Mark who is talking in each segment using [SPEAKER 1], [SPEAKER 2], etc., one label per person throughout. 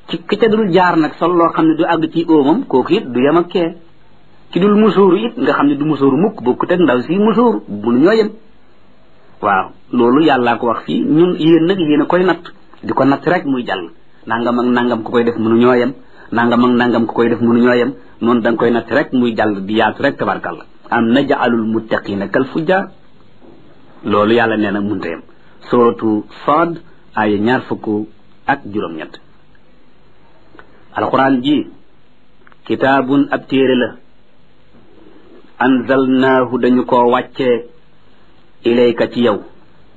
[SPEAKER 1] ci ki ca dul jaar nag sol loo xam ne du àgg ci óomam kooku it du yem ak kee ki dul musóoru it nga xam ne du musóoru mukk bokkut ak ndaw si musóoru bunu ñoo yem waaw loolu yàllaa ko wax fii ñun yéen nag yéen a koy natt di ko natt rek muy jàll nangam ak nangam ku koy def mënu ñoo yem nangam ak nangam ku koy def mënu ñoo yem noonu da nga koy natt rek muy jàll di yaatu rek tabarkalla am najaalul muttaqina kal fujjar loolu yàlla nee na munta yem suratu Saad ay ñaar fukk ak juróom-ñett alquran ji kitaabun ab téere la anzalnaahu dañu ko wàccee ilayka ci yow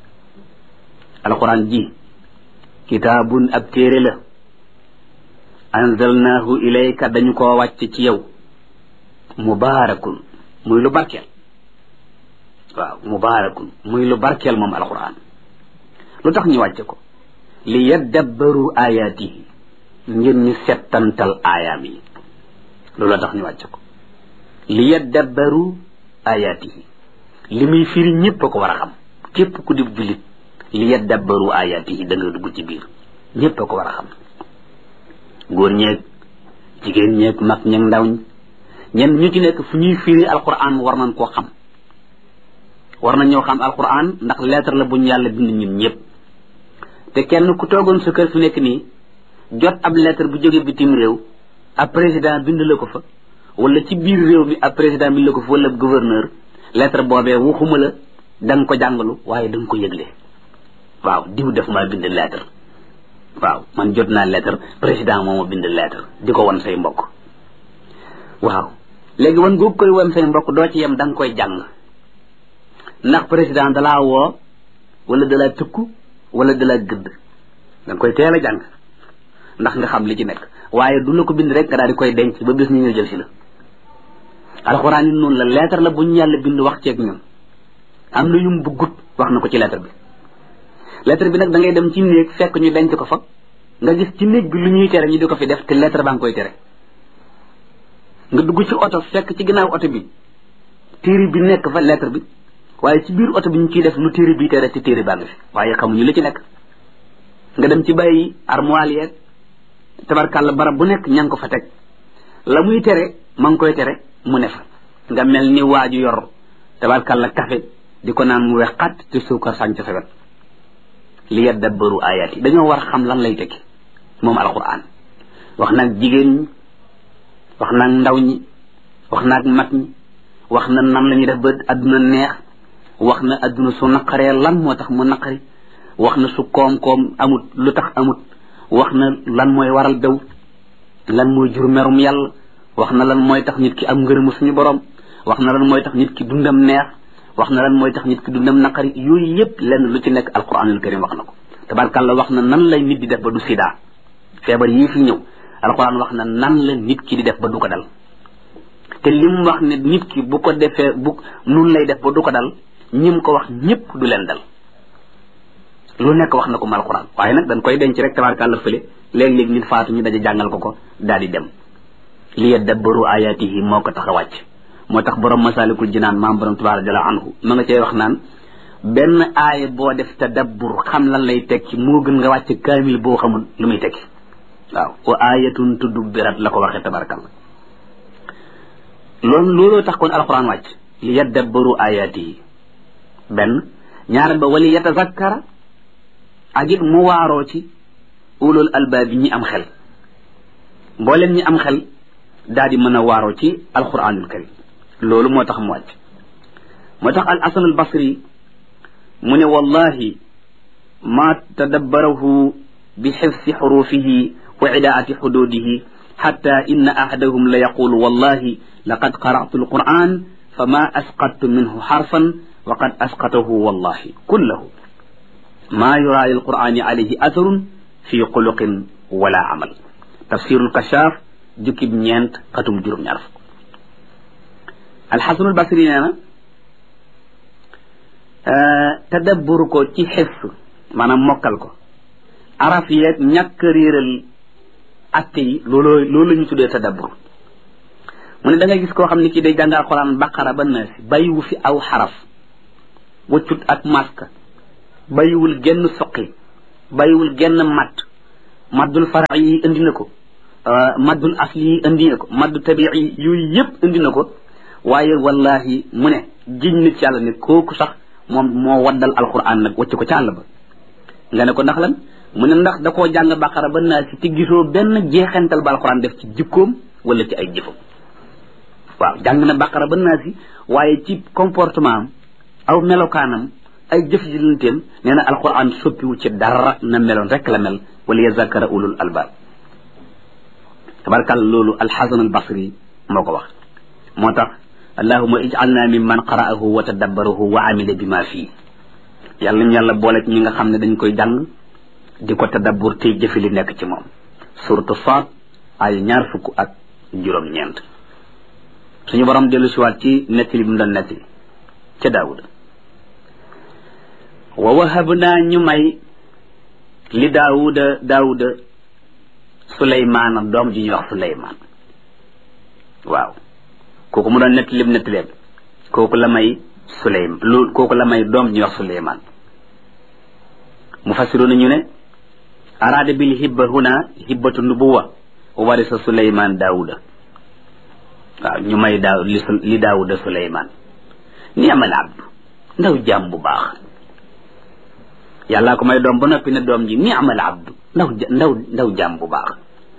[SPEAKER 1] alquran ji kitaabun ab téere la anzalnaahu ilayka dañu ko wàcce ci yow mubaarakun muy lu barkeel waaw mubaarakun muy lu barkeel moom alquran lu tax ñu wàcce ko li yaddabbaru ayaatihi ngir ñu settantal aayaam yi loolu tax ñu wàcce ko li yaddabbaru ayaatihi li muy firi ñépp a ko war a xam képp ku di jullit li yaddabbaru ayaatihi da nga dugg ci biir ñépp a ko war a xam góor ñeeg jigéen ñeeg mag ñeeg ndaw ñi ñenn ñu ci nekk fu ñuy firi alquran war nañ koo xam war nañ ñoo xam alquran ndax lettre la bu ñu yàlla bind ñun ñëpp te kenn ku toogoon sa kër fi nekk nii jot ab lettre bu jóge bitim réew ab président bind la ko fa wala ci biir réew mi ab président bind la ko fa wala gouverneur lettre boobee waxuma la da nga ko jàngalu waaye da nga ko yëgle waaw diw def maa bind lettre waaw man jot naa lettre président moo ma bind lettre di ko wan say mbokk waaw léegi wan googu koy wan say mbokk doo ci yem da nga koy jàng ndax président dalaa woo wala dalaa tëkku wala dalaa gëdd da nga koy teel a jàng ndax nga xam li ci nekk waaye du la ko bind rek nga daal di koy denc ba bis ñu ñëw jël si la alxuraan yi noonu la lettre la bu ñu yàlla bind wax ceeg ñun am na yum buggut wax na ko ci lettre bi lettre bi nag da ngay dem ci néeg fekk ñu denc ko fa nga gis ci néeg bi lu ñuy tere ñu di ko fi def te lettre baa ngi koy tere nga dugg ci oto fekk ci ginnaaw oto bi téere bi nekk fa lettre bi waaye ci biir oto bi ñu ciy def lu téere bi tere te téere baa ngi fi waaye xamuñu li ci nekk nga dem ci bàyyi armoire yeeg tabarkàlla barab bu nekk ña ngi ko fa teg la muy tere ma ngi koy tere mu ne fa nga mel ni waaju yor tabarkàlla café di ko naan mu wex xat te suukar sànc sa wet li yaddabbaru ayaat yi dañoo war xam lan lay tekki moom alquran wax naag jigéen ñi wax naag ndaw ñi wax naag mag ñi wax na nan la ñuy def ba adduna neex wax na adduna su naqaree lan moo tax mu naqari wax na su koom-koom amut lu tax amut wax na lan mooy waral daw lan mooy jur merum yàlla wax na lan mooy tax nit ki am ngërëmu suñu borom wax na lan mooy tax nit ki dundam neex wax na lan mooy tax nit ki dundam naqari yooyu yëpp lenn lu ci nekk alquranul karim wax na ko tabarkàlla wax na nan lay nit di def ba du sida feebar yii fi ñëw alquran wax na nan la nit ki di def ba du ko dal te lim wax ne nit ki bu ko defee bu nun lay def ba du ko dal ñim ko wax ñëpp du leen dal lu nekk wax na ko mal alquran waaye nag dañ koy denc rek tabarkàlla fële léeg-léeg nit faatu ñu daje jàngal ko ko daal di dem li yadabbaru ayatihi moo ko tax a wàcc moo tax borom masalikul jinaan maam borom tabaaraka jalla anhu ma nga cey wax naan benn aaya boo def tadabbur xam lan lay tekki moo gën nga wàcc kaamil boo xamul lu muy tekki waaw wa ayatun tudubbirat la ko waxee tabarakallah loolu looloo tax kon alquran wàcc li yadabbaru ayatihi benn ñaareel ba wali yatazakkara ak it mu waaroo ci ulul albaab yi ñi am xel mboolem ñi am xel daal di mën a waaroo ci alquranul karim loolu moo tax mu wàcc moo tax al asan al basri mu ne wallahi ma tadabbarahu bi xifsi xurufihi wa idaati xududihi xatta inna ahadahum la yaqulu wallahi laqad qara'tu alquran fama asqattu minhu xarfan wa qad asqatahu wallahi kullahu ma yura lilqurani alayhi atharun fi xuluqin wala amal tafsirul kashaaf jukkib ñeent xatum juróom ñaar fukk alxasanul basri nee na tadabbur ko ci xifs maanaam mokkal ko araf yeeg ñàkk réeral atte yi looloo loolu la ñu tuddee tadabbur mu ne da ngay gis koo xam ne kii day jàng alxuraan baqara ba naasi bàyyiwu fi aw xaraf waccut ak maska bàyyiwul genn soqi bàyyiwul genn matt maddul fara'i yi indi na ko maddul asli yi indi na ko maddu tabii yi yooyu yëpp indi na ko waaye wallahi mu ne giñ nit ci yàlla ne kooku sax moom moo waddal alquran nag wacc ko ci àll ba nga ne ko ndax lan mu ne ndax da koo jàng baqara ba naa si te gisoo benn jeexental ba alquran def ci jikkoom wala ci ay jëfam waaw jàng na baqara ba naa si waaye ci comportement am aw melokaanam ay jëf ji lanteem nee na alquran soppiwu ci dara na meloon rek la mel wala yazakara ulul albab tabarkal loolu alxasan albasri moo ko wax moo tax allahuma ij'alna mimman qara'ahu wa tadabbarahu wa amila bima fii yàlla ñu yàlla boole ci ñi nga xam ne dañ koy jàng di ko tadabbur tey jëfe li nekk ci moom suratu Saad ay ñaar fukk ak juróom-ñeent suñu borom dellu siwaat ci nettali bi mu doon nettali ca daawuda wa wahabnaa ñu may li daawuda daawuda suleymaana doom ji ñuy wax suleymaan waaw kooku mu doon nettali bi nettaleem kooku la may suleym lu kooku la may doom ji ñuy wax suleymaan mu fassiroona ñu ne araada bil hibba huna hibbatu nubuwa wa warisa suleymaan daawuda waaw ñu may daaw li daawuda suleymaan ni amal abdu ndaw jaam bu baax yàllaa ko may doom ba noppi ne doom ji ni amal abdu ndaw ndaw ndaw jaam bu baax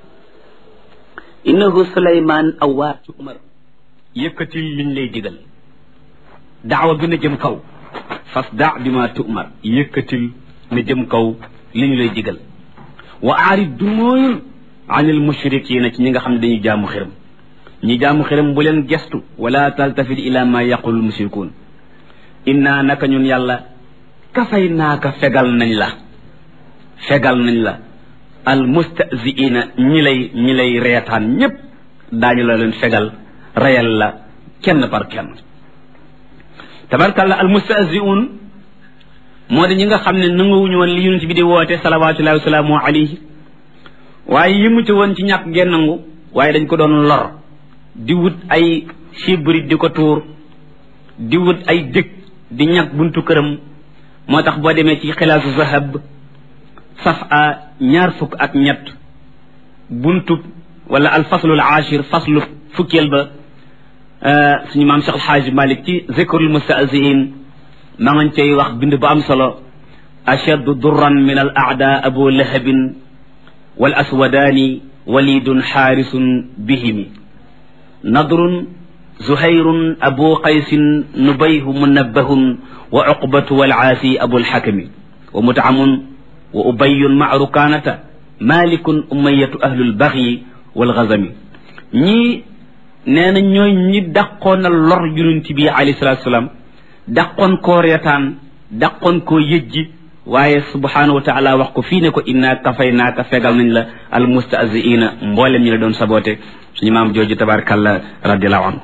[SPEAKER 1] innahu suleymaan awaatu umar yëkkatil liñ lay digal daawa gën a jëm kaw fas daa bi ma tu'mar yëkkatil na jëm kaw li ñu lay digal wa aarid du mooyul anil mushrikiina ci ñi nga xam ne dañuy jaamu xiram ñi jaamu xiram bu leen gestu wala taltafit ila ma yaqulul mushrikuun inna naka ñun yàlla kafay naaka fegal nañ la fegal nañ la al mustaziina ñi lay ñi lay reetaan ñépp daañu la leen fegal reyal la kenn par kenn tabarkalla al mustaziun moo di ñi nga xam ne nanguwuñu woon li yonent bi di woote salawatullahi wasalaamu alayhi waaye yëmu ci woon ci ñàkk ngeen nangu waaye dañ ko doon lor di wut ay sibrit di ko tuur di wut ay dëkk di ñàkk buntu këram moo tax boo demee ci xilaasu zahab saf a ñaar fukk ak ñett buntu wala al faslul ashir faslu fukkeel ba suñu maam Cheikh Alxaaji Malik ci zikrul mustahziin ma ngañ cay wax bind bu am solo ashaddu durran min al aada abu lahabin wal aswadaani walidun xaarisun bihimi nadrun zuhayrun abu qaysin nubayhu munabbahun wa uqbatu wal aasi abul xakami wa mutaamun wa ubayun maa rukaanata malikun umayatu ahlul baxyi wal gazami ñii nee na ñooy ñi dàqoon a lor yonent bi alayhi salaatu salaam dàqoon koo reetaan dàqoon koo yëjji waaye subhaanahu wa taala wax ko fii ne ko inna kafay naaka fegal nañ la al mustaziina mboolem ñi la doon saboote suñu maam jooju tabarakallah radiallahu anhu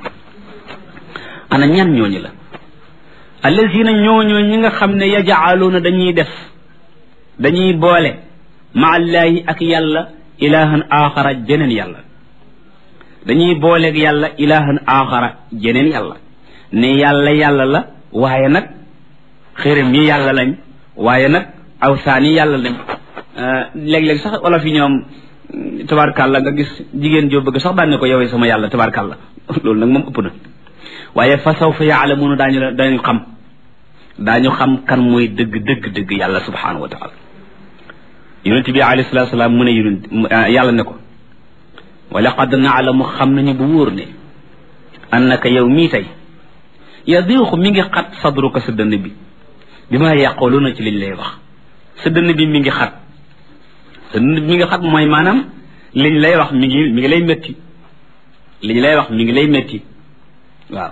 [SPEAKER 1] ana ñan ñooñu la allazina ñooñoo ñi nga xam ne yajaaluuna dañuy def dañuy boole maallaahi ak yàlla ilahan axara jeneen yàlla dañuy booleeg yàlla ilahan axara jeneen yàlla ne yàlla yàlla la waaye nag xërëm yi yàlla lañ waaye nag awsaan yi yàlla lañ léeg-léeg sax wala fi ñoom tabarkàlla nga gis jigéen joo bëgg sax daan ne ko yowee sama yàlla tabarkàlla loolu nag moom ëpp na waaye fa sawfa yaalamuuna daañu la dañu xam daañu xam kan mooy dëgg dëgg dëgg yàlla subhanahu wa taala yonent bi alayhi salatu salaam mu ne yonent yàlla ne ko wa laqad naalamu xam nañu bu wóor ne annaka yow mii tey yadiixu mi ngi xat sadruka sa dënn bi bi ma yàqooluna ci liñ lay wax sa dënn bi mi ngi xat sa dënn bi mi ngi xat mooy maanaam liñ lay wax mi ngi mi ngi lay métti liñ lay wax mi ngi lay métti waaw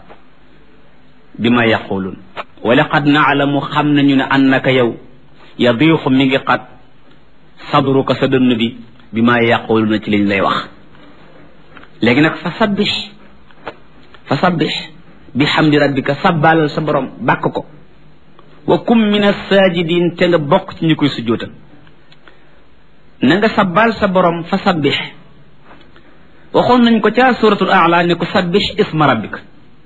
[SPEAKER 1] bi ma yàqoolun wa laqad naalamu xam nañu ne annaka yow yadiixu mi ngi xat sadruka sa dënn bi bi ma yàqooluna ci liñ lay wax léegi nag fa sabbix fa sabbix bi xamdi rabbika sabbaalal sa borom bàkk ko wa kum min assaajidin te nga bokk ci ñu koy sujjootal na nga sabbaal sa borom fa sabbix waxoon nañ ko ca suratul aala ne ko sabbix isma rabbika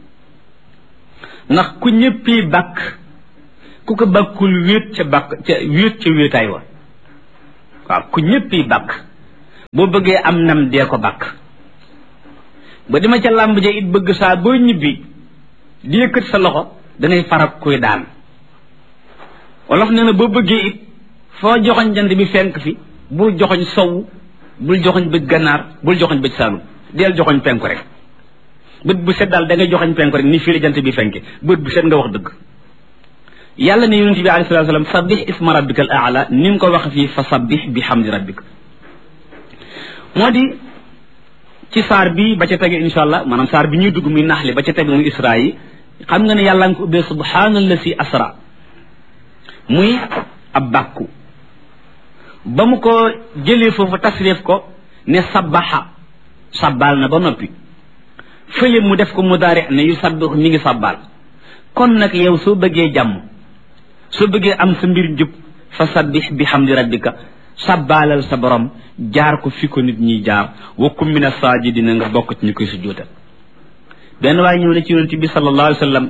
[SPEAKER 1] ndax ku ñëppi bàkk ku ko bàkkul wéet ca bàkk ca wéet ca wéetaay wa waaw ku ñëpp yi bàkk boo bëggee am nam dee ko bàkk ba dima ca làmb ja it bëgg saa boo ñibbi di yëkkat sa loxo dangay farak kuy daan wolof nee na boo bëggee it foo joxoñ jant bi fenk fi bul joxoñ sow bul joxoñ bëj gànnaar bul joxoñ bëj saalum deel joxoñ penku rek bët bu set daal da ngay joxoñ penku rek ni fii la jant bi fenke bët bu set nga wax dëgg yàlla ne yonente bi alayhi salatu wasalam sabbih isma rabbika al aala ni nga ko wax fii fa sabbih bi hamdi rabbika moo di ci saar bi ba ca tege insha allah maanaam saar bi ñuy dugg muy naxli ba ca tege muy isra yi xam nga ne yàlla nga ko ubbee subhaanallasi asra muy ab bàkku ba mu ko jëlee foofu tasrif ko ne sabbaxa sabbaal na ba noppi fële mu def ko mudaari ne yu sabbix mi ngi sabbaal kon nag yow soo bëggee jàmm soo bëggee am sa mbir njub fa sabbix bi hamdi rabbika sabbaalal sa borom jaar ko fi ko nit ñiy jaar wa kum min as-saajidina nga bokk ci ñu koy sujjóotal benn waaye ñëw ne ci yonent bi sallallahu alayhi wa sallam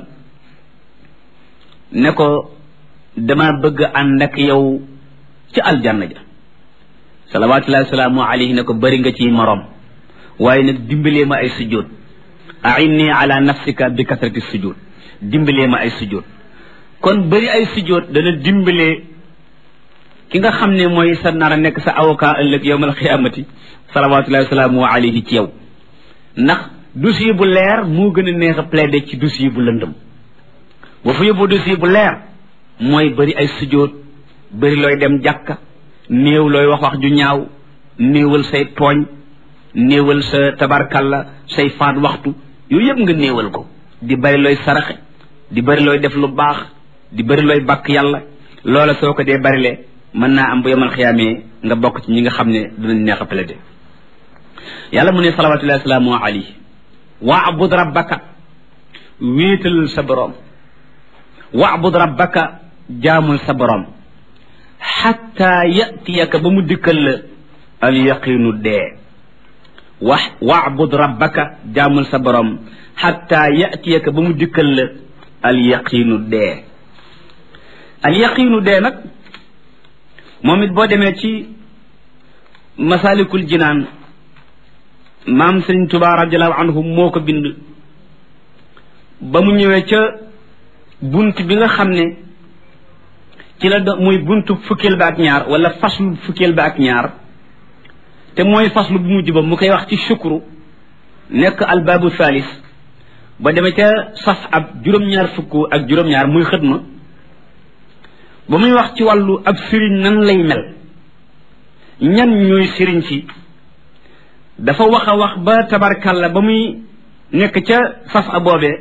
[SPEAKER 1] ne ko dama bëgg ànd ak yow ci aljanna ja salawatullahi wasalaamu alayhi ne ko bëri nga ciy moroom waaye nag dimbalee ma ay sujjóot ainni ala nafsika bi kasrati sujjóot dimbalee ma ay sujjóot kon bëri ay sujjóot dana dimbalee ki nga xam ne mooy sa nar a nekk sa avocat ëllëg yowmal xiyaamati salawatullahi wasalaamu alayhi ci yow ndax dossier bu leer moo gën a neex a plaider ci dossier bu lëndëm boo fa yóbbu dossier bu leer mooy bëri ay sujjóot bëri looy dem jàkka néew looy wax wax ju ñaaw néewal say tooñ néewal sa tabarkalla say faat waxtu yooyu yëpp nga néewal ko di bëri looy saraxe di bëri looy def lu baax di bëri looy bàkk yàlla loola soo ko dee bërile mën naa am bu yemal xiyaamee nga bokk ci ñi nga xam ne dinañ neex a plaider yàlla mu ne salawatullahi wasalaamu alayhi waabud rabbaka wéetal sa boroom waabud rabbaka jaamul sa boroom xatta yatiyaka ba mu dikkal la al yaqinu dee wax waabud rabbaka jaamul sa boroom xatta yatiyaka ba mu dikkal la al yaqinu dee al yaqinu dee nag moom it boo demee ci masalikul jinaan maam sëriñ Tuubaa radiallahu anhu moo ko bind ba mu ñëwee ca bunt bi nga xam ne ci la do muy buntu fukkeel ba ak ñaar wala faslu fukkeel ba ak ñaar te mooy faslu bu mujj ba mu koy wax ci shukru nekk albaabu thalis ba demee ca saf ab juróom-ñaar fukk ak juróom-ñaar muy xëdma ba muy wax ci wàllu ab sëriñ nan lay mel ñan ñooy sëriñ si dafa wax a wax ba tabarkalla ba muy nekk ca saf a boobee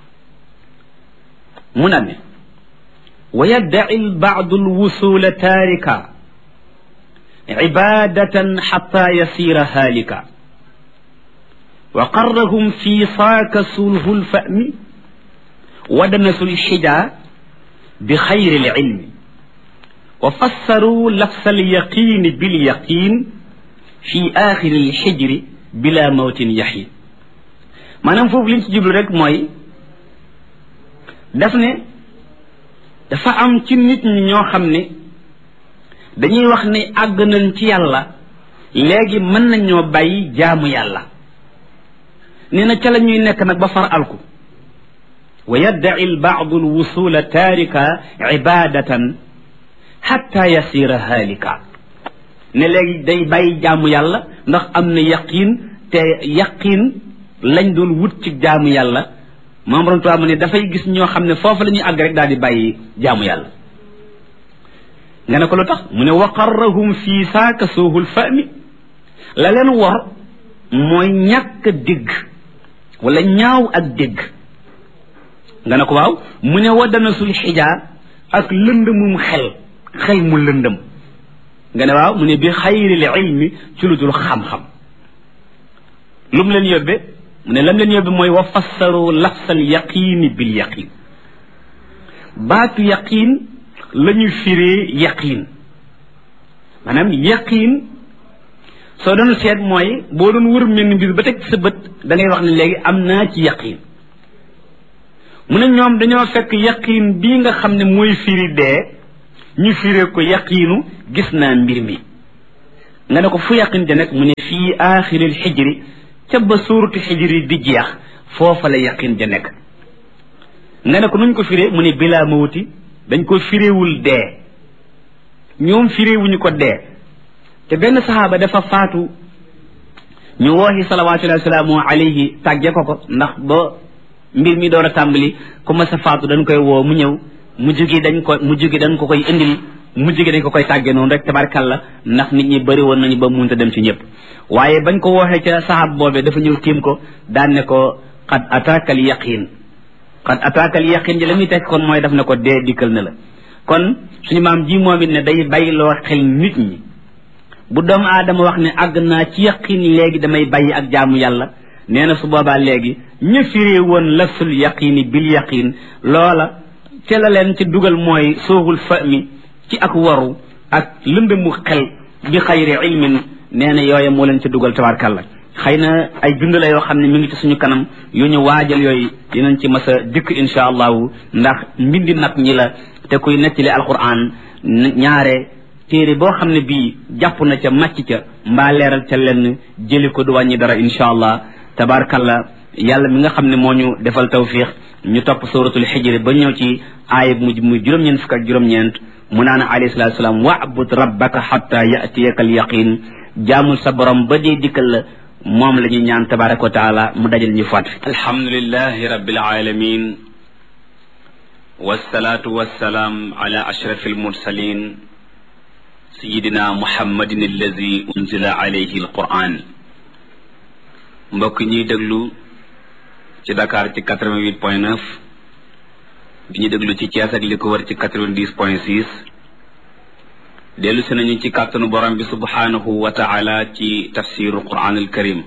[SPEAKER 1] mu naan ne wa yaddaci lbaadu lwusula taarika cibaadatan xata yasiira haalika wa qarrahum fi saaka sulhu lfahmi wadanasu lxija bi xayri lcilmi wa fassaruu lafsa alyaqini bilyaqin fi axiri lxijri bila mawtin yaxin maanaam foofu liñ ci jublu rek mooy daf ne dafa am ci nit ñi ñoo xam ne dañuy wax ne àgg nañ ci yàlla léegi mën nañoo bàyyi jaamu yàlla nee na ca la ñuy nekk nag ba far alku wa yaddaci lbaadu lwusula taarika ibadatan xatta yasira haalika ne léegi day bàyyi jaamu yàlla ndax am na yaqiin te yaqiin lañ doon wut ci jaamu yàlla maam borom tubaab mu ne dafay gis ñoo xam ne foofu la ñuy àgg rek daal di bàyyi jaamu yàlla nga ne ko lu tax mu ne wa qarrahum fii saaka suuhul fahmi la leen wor mooy ñàkk dégg wala ñaaw ak dégg nga ne ko waaw mu ne waddana sul xijaa ak lëndëmum xel xel mu lëndëm nga ne waaw mu ne bi xayril ilmi ci lu dul xam-xam lu mu leen yóbbe mu ne lam leen yóbbe mooy wa fassaru lafsal yaqiini bil yaqiin baatu yaqiin la ñu firee yaqiin maanaam yaqiin soo doon seet mooy boo doon wër mel ni mbir ba teg sa bët da ngay wax ne léegi am naa ci yaqiin mu ne ñoom dañoo fekk yaqiin bii nga xam ne mooy firi dee ñu firee ko yaqiinu gis naa mbir mi nga ne ko fu yaqin ja nekk mu ne fii aaxiril xijri ca ba suuratu xijri di jeex foofa la yaqin ja nekk nga ne ko nuñ ko firee mu ne bilaa mawti dañ ko firéewul dee ñoom firéewuñu ko dee te benn saxaaba dafa faatu ñu wooxi salawaatullahi wasalaamu alayhi tàgge ko ko ndax ba mbir mi door a tàmbali ku ma sa faatu dañ koy woo mu ñëw mujj gi dañ ko mujj gi dañ ko koy indil mujj gi dañ ko koy tàgge noonu rek tabarkalla ndax nit ñi bëri woon nañu ba munta dem ci ñëpp waaye bañ ko wooxee ca saxaab boobee dafa ñëw tiim ko daan ne ko xad ataakal yaqin xad ataakal yaqin ji la muy teg kon mooy daf ne ko dee dikkal na la kon suñu maam ji moom it ne day bàyyiloo xel nit ñi bu doomu aadama wax ne àgg naa ci yaqin léegi damay bàyyi ak jaamu yàlla nee na su boobaa léegi ñu firee woon lafsul yaqini bil yaqin loola ca la leen ci dugal mooy sooxul fa mi ci ak waru ak lëmbe mu xel bi xayri ilmin nee na yooya moo leen ci dugal tabarkalla xëy na ay bind la yoo xam ne mi ngi ci suñu kanam yu ñu waajal yooyu dinañ ci mas a dikk insha allahu ndax mbindi nag ñi la te kuy nettali alquran ñaare téere boo xam ne bii jàpp na ca màcc ca mbaa leeral ca lenn jëli ko du wàññi dara insha allah tabarkalla yàlla mi nga xam ne moo ñu defal tawfiq ñu topp suratul xijri ba ñëw ci aaya mujj muy juróom-ñeent fukk ak juróom-ñeent mu naan alayhi salatu salaam wa'bud rabbaka xatta yatiyaka al yaqin jaamul sa borom ba dee dikkal la moom la ñuy ñaan tabaraka wa taala mu dajal ñu faat fi alhamdulilahi rabbil alamin wasalaatu wasalaam ala ashrafi almursalin sayidina muhammadin allazi unzila alayhi alquran mbokk ñuy déglu ci Dakar ci quatre-vingt-huit point neuf di ñu déglu ci Thiès ak li ko wër ci quatre-vingt-dix point six dellu si nañu ci kàttanu borom bi subhanahu wa taala ci tafsiru quran al karim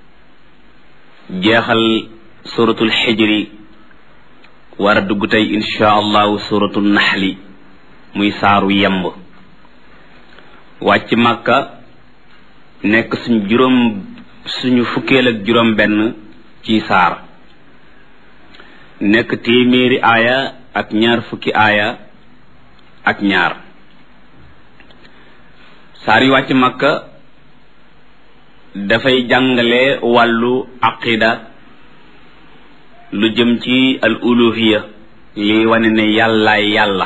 [SPEAKER 1] jeexal suratul xijri war a dugg tey insha allahu suratul naxli muy saaru yemb wàcc màkka nekk suñ juróom suñu fukkeel ak juróom benn ci saar nekk téeméeri aaya ak ñaar fukki aaya ak ñaar saar yi wàcc makka dafay jàngale wàllu aqida lu jëm ci al uluhiya liy wane ne yàllaay yàlla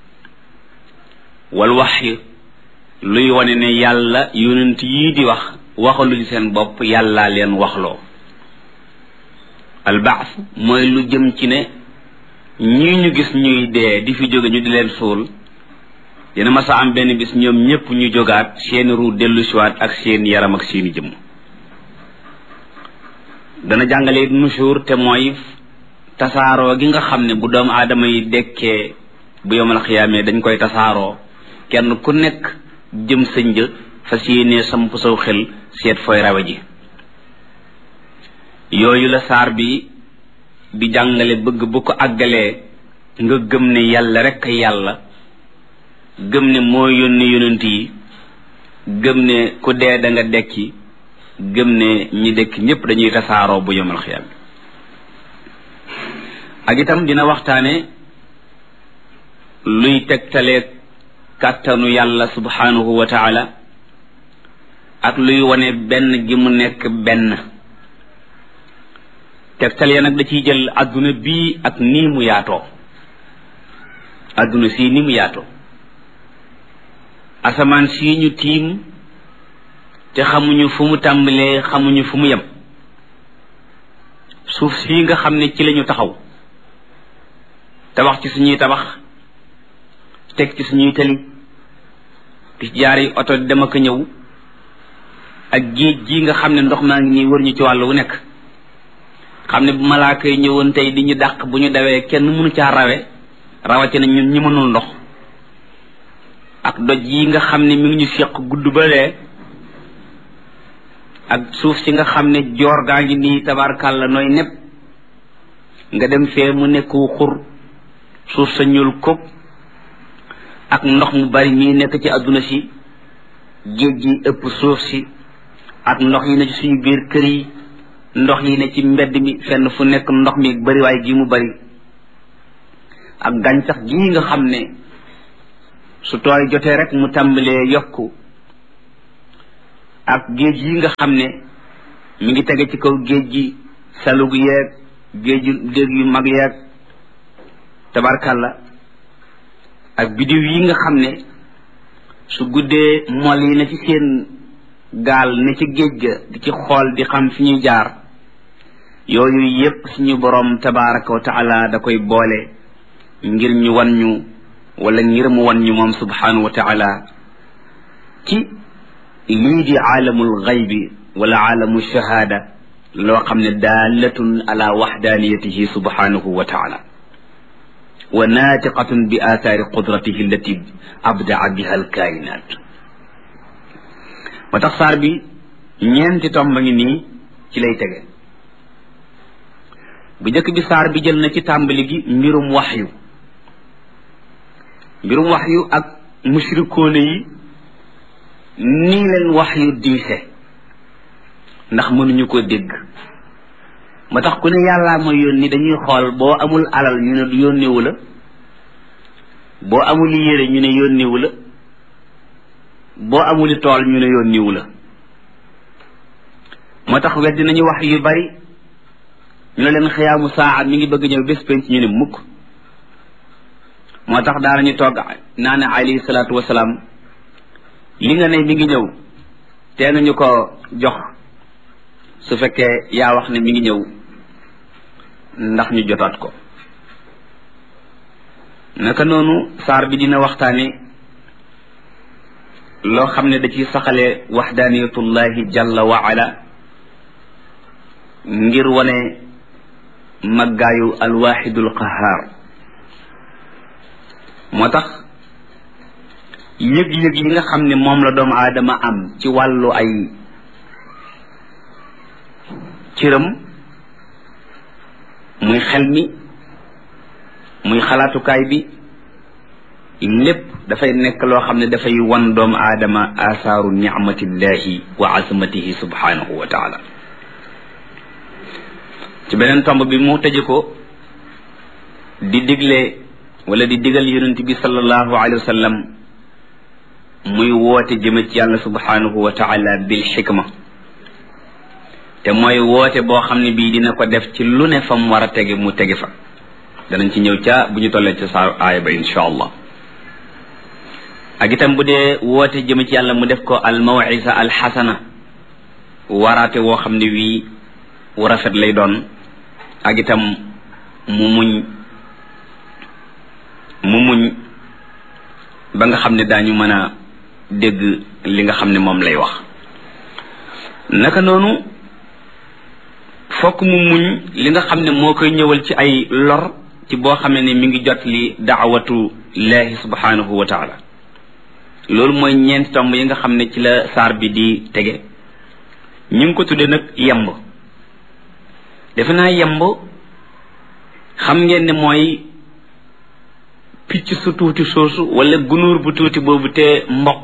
[SPEAKER 1] wal waxyi luy wane ne yàlla yonent yii di wax waxaluñ seen bopp yàllaa leen waxloo albaas mooy lu jëm ci ne ñii ñu gis ñuy dee di fi jóge ñu di leen suul dina masa am benn bis ñoom ñépp ñu jógaat seeni ruu dellu siwaat ak seen yaram ak seeni jëmm dana jàngale nusuur te mooy tasaaroo gi nga xam ne bu doomu aadama yi dekkee bu yomal xiyaamee dañ koy tasaaroo kenn ku nekk jëm sa një fas yéenee samp saw xel seet fooy rawe ji yooyu la saar bi di jàngale bëgg bu ko àggalee nga gëm ne yàlla rekk yàlla gëm ne moo yónni yonent yi gëm ne ku dee da nga dekki gëm ne ñi dekki ñépp dañuy tasaaroo bu yomal xiyam ak itam dina waxtaane luy tegtalee kàttanu yàlla subhanahu wa taala ak luy wane benn gi mu nekk benn tegtal ya nag da ciy jël adduna bii ak nii mu yaatoo adduna sii ni mu yaatoo asamaan sii ñu tiim te xamuñu fu mu tàmbalee xamuñu fu mu yem suuf sii nga xam ne ci lañu taxaw tabax ci suñuy tabax teg ci suñuy tali di jaari oto dem ak ñëw ak géej gi nga xam ne ndox maa ngi nii wër ñu ci wàll wu nekk xam ne bu malaaka yi ñëwoon tey di ñu dàq bu ñu dawee kenn mënu caa rawe rawatina ñun ñi mënul ndox ak doj yi nga xam ne mi ngi ñu seq gudd ba lee ak suuf si nga xam ne joor gaa ngi nii tabarkàlla nooy nepp nga dem fee mu nekku xur suuf sa ñuul kub ak ndox mu bari mii nekk ci àdduna si géej gi ëpp suuf si ak ndox yi ne ci suñu biir kër yi ndox yi ne ci mbedd mi fenn fu nekk ndox mi bariwaay gi mu bari ak gàncax gii nga xam ne su tooy jotee rek mu tàmbalee yokku ak géej yi nga xam ne mi ngi tege ci kaw géej gi salug yeeg géeju dégg yu mag yeeg tabarkalla ak bidiw yi nga xam ne su guddee mol yi na ci seen gaal ne ci géej ga di ci xool di xam fi ñuy jaar yooyu yépp suñu boroom tabaraka wa taala da koy boole ngir ñu wan ñu wala ngir mu wan ñu moom subhanahu wa taala ci lii di aalamul xaybi wala aalamu shahaada loo xam ne daalatun ala waxdaaniyatihi subhanahu wa taala wa naatiqatun bi aathaari qudratihi allati abdaa biha alkaayinaat moo tax saar bi ñeenti tomba ngi nii ci lay tege bu njëkk bi saar bi jël na ci tàmbali gi mbirum waxyu mbirum waxyu ak mushrikoone yi nii leen waxyu diise ndax mënuñu ko dégg moo tax ku ne yàllaa mooy yónni dañuy xool boo amul alal ñu ne yónnewu la boo amul yére ñu ne yónnewu la boo amuli tool ñu ne yónnewu la moo tax weddi nañu wax yu bari ñu ne leen xiyaamu saa mi ngi bëgg ñëw bés penc ñu ne mukk moo tax daanañu togg naa ne alayhi salaatu wasalaam li nga ne mi ngi ñëw tee nañu ko jox su fekkee yaa wax ne mi ngi ñëw ndax ñu jotaat ko naka noonu saar bi dina waxtaane loo xam ne da ciy saxale waxdaaniyatullahi jalla wa ala ngir wane maggaayu alwaxidul qahaar moo tax yëg-yëg yi nga xam ne moom la doomu aadama am ci wàllu ay cëram muy xel mi muy xalaatukaay bi lépp dafay nekk loo xam ne dafay wan doomu aadama asaaru nicmatillahi wa azamatihi subhanahu wa taala ci beneen tomb bi mu tëje ko di digle wala di digal yonent bi sallallahu alayhi wa sallam muy woote jëme ci yàlla subhanahu wa taala bil xikma te mooy woote boo xam ne bii dina ko def ci lu ne fa mu war a tege mu tege fa danañ ci ñëw ca bu ñu tollee ca saa aaya ba insha allah ak itam bu dee woote jëme ci yàlla mu def ko al mawisa al xasana waraate woo xam ne wii wu rafet lay doon ak itam mu muñ mu muñ ba nga xam ne daañu mën a dégg li nga xam ne moom lay wax naka noonu fokk mu muñ li nga xam ne moo koy ñëwal ci ay lor ci boo xamee ne mi ngi jot li daawatu laahi subhanahu wa taala loolu mooy ñeenti tomb yi nga xam ne ci la saar bi di tege ñu ngi ko tuddee nag yemb defe naa yemb xam ngeen ne mooy picc su tuuti soosu wala gunóor bu tuuti boobu te mboq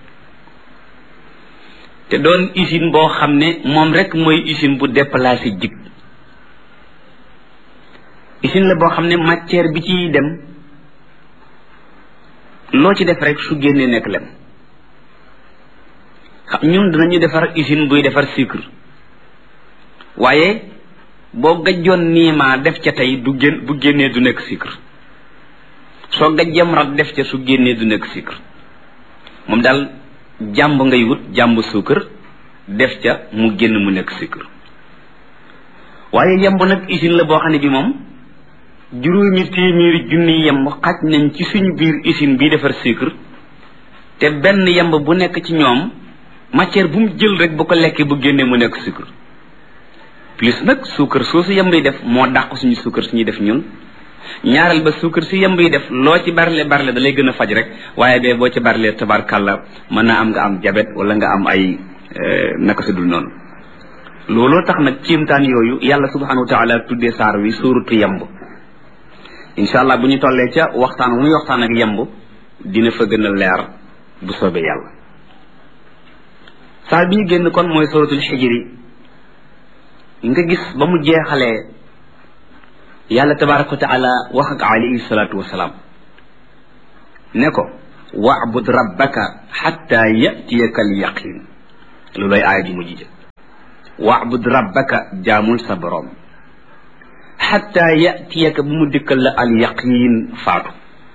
[SPEAKER 1] te doon usine boo xam ne moom rek mooy usine bu déplacé jig usine la boo xam ne matière bi ciy dem loo ci def rek su génnee nekk lem xam ñun dinañu defar usine buy defar sucre waaye boo gajjoon niimaa def ca tey du génn bu génnee du nekk sucre soo gajjam rat def ca su génnee du nekk sucre moom daal jàmb ngay wut jàmb suukar def ca mu génn mu nekk sucre waaye yemb nag usine la boo xam ne bi moom juróomi téeméeri junni yemb xaj nañ ci suñu biir usine bii defar sucre te benn yemb bu nekk ci ñoom matière bu mu jël rek bu ko lekkee bu génnee mu nekk sucre plus nag suukar soosu yemb yi def moo dàq suñu suukar suñuy def ñun ñaareel ba suukar si yemb yi def loo ci barle barle da lay gën a faj rek waaye bee boo ci barle tabarkàlla mën naa am nga am jabet wala nga am ay naka su dul noonu looloo tax nag ciimtaan yooyu yàlla subhanahu wa taala tuddee saar wi suuratu yemb incha allah bu ñu tollee ca waxtaan wu muy waxtaan ak yemb dina fa gën a leer bu soobee yàlla saar bi ñu génn kon mooy suuratul xijri nga gis ba mu jeexalee yàlla tabaraka wa taala wax ak alayhi salaatu wasalaam ne ko wacbud rabbaka xatta yatiyaka al yaqin looloy aaya ji mujj ja waabud rabbaka jaamul sa borom xatta yatiyaka bu mu dikkal la al yaqin faatu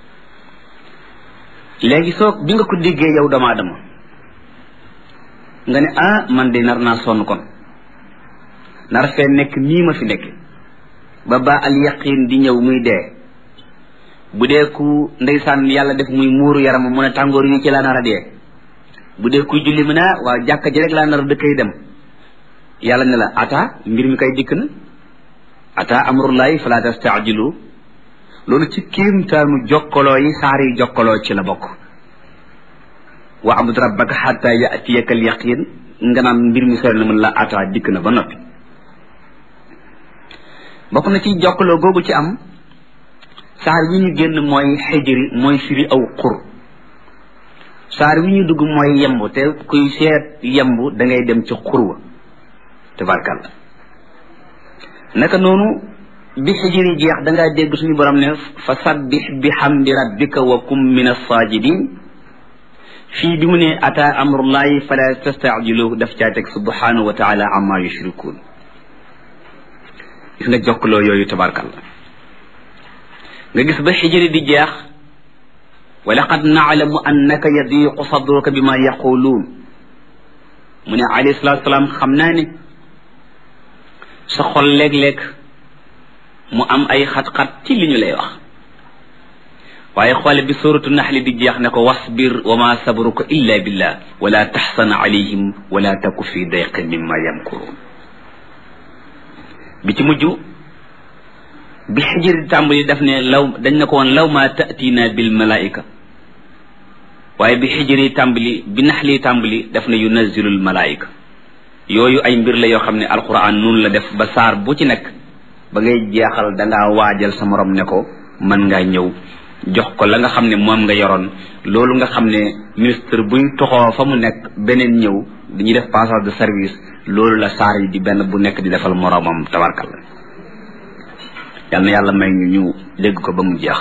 [SPEAKER 1] léegi soo bi nga ko déggee yow dama dama nga ne ah man de nar naa sonn kon nar fee nekk nii ma fi nekk ba ba al yaqin di ñëw muy dee bu dee ku ndeysaan yàlla def muy muuru yaram mu ne tàngoor yi ci laa nar a dee bu dee kuy julli mu ne waaw jàkka ji rek laa nar a dëkkay dem yàlla ne la ata mbir mi kay dikk na ata amrullahi fala tastaajilu loolu ci kéemtaanu jokkaloo yi saar yi jokkaloo ci la bokk wa abud rabbaka xatta yatiyaka al yaqin nga naan mbir mi sori na mën la ata dikk na ba noppi bokk na ci jokkaloo googu ci am saar wi ñu génn mooy xijri mooy firi aw xur saar wi ñu dugg mooy yemb te kuy seet yemb da ngay dem ci xur wa tabarkàlla naka noonu bi xijri jeex da ngaa dégg suñu borom ne fa sabbix bi xamdi rabbika wa kum min assaajidin fii bi mu ne ata amrullahi fala tastaajiluhu daf caa teg subhanahu wa taala amma yushrikuun gis nga jokkaloo yooyu tabarkàlla nga gis ba xijri di jeex wa laqad naalamu annaka yadiqu sadruka bima yaquluun mu ne alayhi salatu salaam xam naa ne sa xol léeg-léeg mu am ay xat-xat ci li ñu lay wax waaye xoole bi suratu naxli di jeex ne ko wasbir wa ma sabruka illa billah wala taxsan alayhim wala taku fi dayqin mimma yamkurun bi ci mujj bi xijir di tàmbali daf ne law dañ ne ko woon law ma tatina bil malaika waaye bi xijir yi tàmbali bi naxli tàmbali daf ne yunazilul malaika yooyu ay mbir la yoo xam ne alquran noonu la def ba saar bu ci nekk ba ngay jeexal dangaa waajal sa morom ne ko mën ngaa ñëw jox ko la nga xam ne moom nga yoroon loolu nga xam ne ministre buy toxoo fa mu nekk beneen ñëw dañuy def passage de service loolu la saar yi di benn bu nekk di defal moromam tabarkal la yal na yàlla may ñu ñu dégg ko ba mu jeex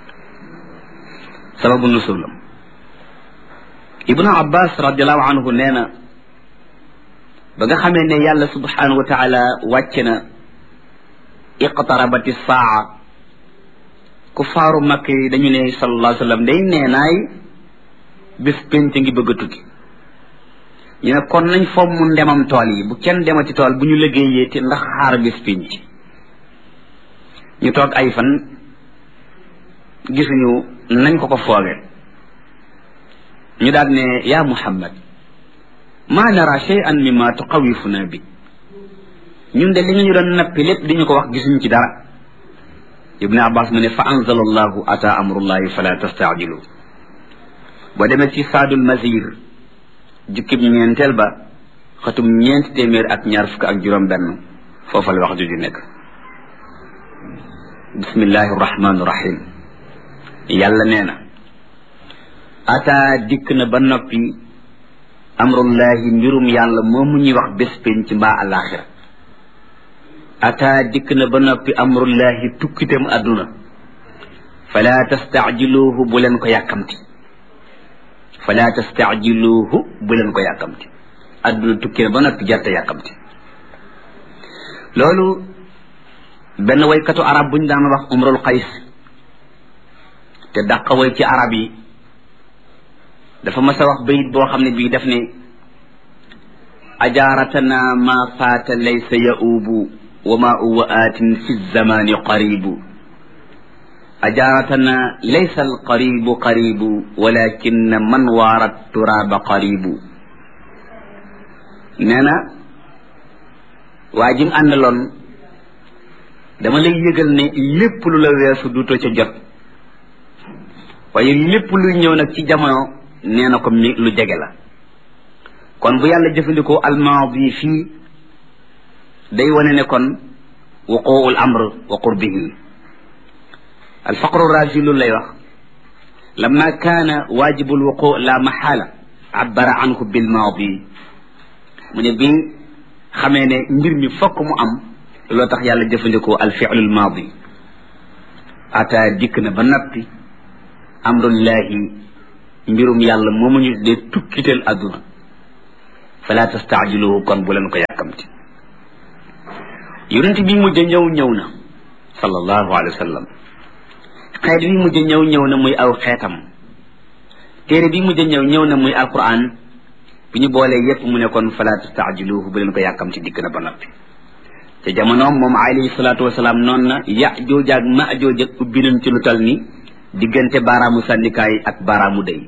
[SPEAKER 1] sababu nusulam ibnu abbas radiallahu anhu nee na ba nga xamee ne yàlla subhanahu wa taala wàcce na iqtarabati saa ku faaru makk yi dañu ne sallallahu alayhi wa sallam day nee naay bés pénc ngi bëgg a tukki ñu ne kon nañ fomm mu ndemam tool yi bu kenn demati tool bu ñu liggéeyee te ndax xaar bés pénc ñu toog ay fan gisuñu nañ ko ko fooge ñu daal ne yaa muhammad ma nara shay'an mimma tuqawifuna bi ñun de li nga ñu doon nappi lépp di ñu ko wax gisuñu ci dara ibnu abbas mu ne fa anzala allahu ata amrullahi fala tastaajilu boo demee ci saadul mazir jukkib ñeenteel ba xatum ñeenti téeméer ak ñaar fukk ak juróom benn foofa la wax juju nekk bismillahi rahmaani rahim yàlla nee na ata dikk na ba noppi amrullahi mbirum yàlla moomu ñuy wax bés penc mbaa alaxira ata dikk na ba noppi amrullahi tukkitam àdduna fala tastaajiluuhu bu leen ko yàkkamti fala tastaajiluuhu bu leen ko yàkkamti àdduna tukki na ba noppi jarte yàkkamti loolu benn waykatu arab bu ñu daan wax umrul qays te dàqa way ci arab yi dafa mas a wax bayit boo xam ne bii daf ne ajaaratana ma faata laysa yaubu wa ma uwa aatin fi zamani qaribu ajaaratana laysa alqaribu qaribu walakin man waarat turaaba qaribu nee na waa jim àndaloon dama lay yëgal ne lépp lu la weesu duto ca jot waaye lépp luy ñëw nag ci jamono nee na ko mi lu jege la kon bu yàlla jëfandikoo almaadi fii day wane ne kon wuquul amr wa qurbihi alfaqru razi loolu lay wax lamma kaana waajibu lwuqu la maxaala abbara anhu bilmaadi mu ne bi xamee ne mbir mi fokk mu am loo tax yàlla jëfandikoo alfilu lmaadi ata dikk na ba nappi amrullahi mbirum yàlla moomu ñu dee tukkital àdduna fala tastaajiluhu kon bu leen ko yàkkamti yonent bi mujj ñëw ñëw na sallallahu alayhi wa sallam xeet bi mujj ñëw ñëw na muy aw xeetam téere bi mujj ñëw ñëw na muy alquran bi ñu boolee yépp mu ne kon fala tastaajiluhu bu leen ko yàkkamti dikk na ba noppi te jamonoom moom alayhi salaatu wasalaam noonu na ya jooja ak ma jooja ubbi nañ ci lu tal ni diggante baaraamu sànnikaay ak baaraamu day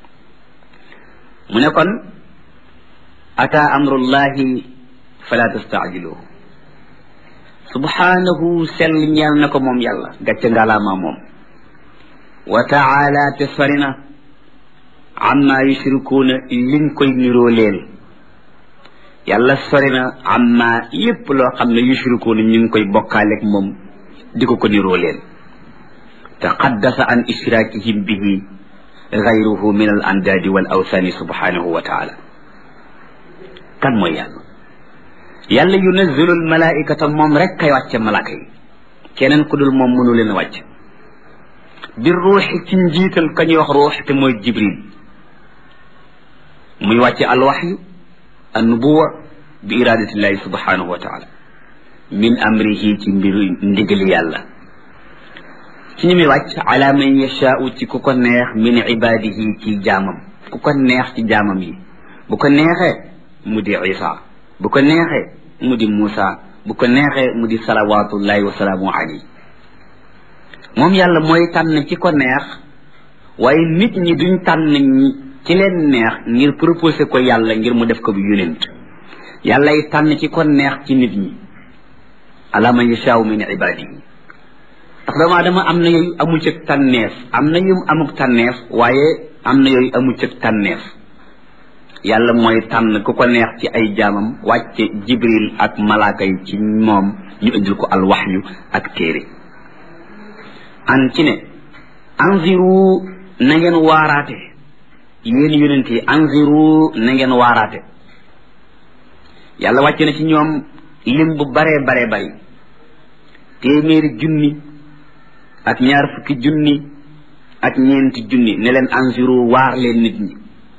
[SPEAKER 1] mu ne kon ata amrullahi fala tastaajiluhu subhanahu sell ñeel na ko moom yàlla gàcce ngalaama moom wa taala te sori na amma yushrikuuna liñ koy niroo leen yàlla sori na amma lépp loo xam ne yushrikuuna ñu ngi koy bokkaaleeg moom di ko ko niroo leen taqaddasa an ishraakihim bihi gayruhu min al andaadi wal awsaani subhanahu wa taala kan mooy yàlla yàlla yunazzilu al malaikata moom rek kay wàcce malaaka yi keneen ku dul moom mënu leen a wàcc bi ruuxi ci njiital ka ñuy wax ruux te mooy jibril muy wàcce alwaxyu annubuwa bi iradatillahi subhanahu wa taala min amrihi ci mbir ndigali yàlla ci ñu muy wàcc ala man yashaau ci ku ko neex min ibadihi ci jaamam ku ko neex ci jaamam yi bu ko neexee mu di isa bu ko neexee mu di muusa bu ko neexee mu di salawatullahi wa salaamu alayhi moom yàlla mooy tànn ci ko neex waaye nit ñi duñ tànn ñi ci leen neex ngir proposé ko yàlla ngir mu def ko bu yonent yàllay tànn ci ko neex ci nit ñi ala man yashaau min ibadihi ndax doomu aadama am na yooyu amu cëg tànneef am na yu amuk tànneef waaye am na yooyu amu cëg tànneef yàlla mooy tànn ku ko neex ci ay jaamam wàcce jibril ak malaaka yi ci moom ñu indil ko alwaxyu ak téere an ci ne anziru na ngeen waaraate yéen yonent yi anziru na ngeen waaraate yàlla wàcce na ci ñoom lim bu baree baree bari téeméeri junni ak ñaar fukki junni ak ñeenti junni ne leen anziru waar leen nit ñi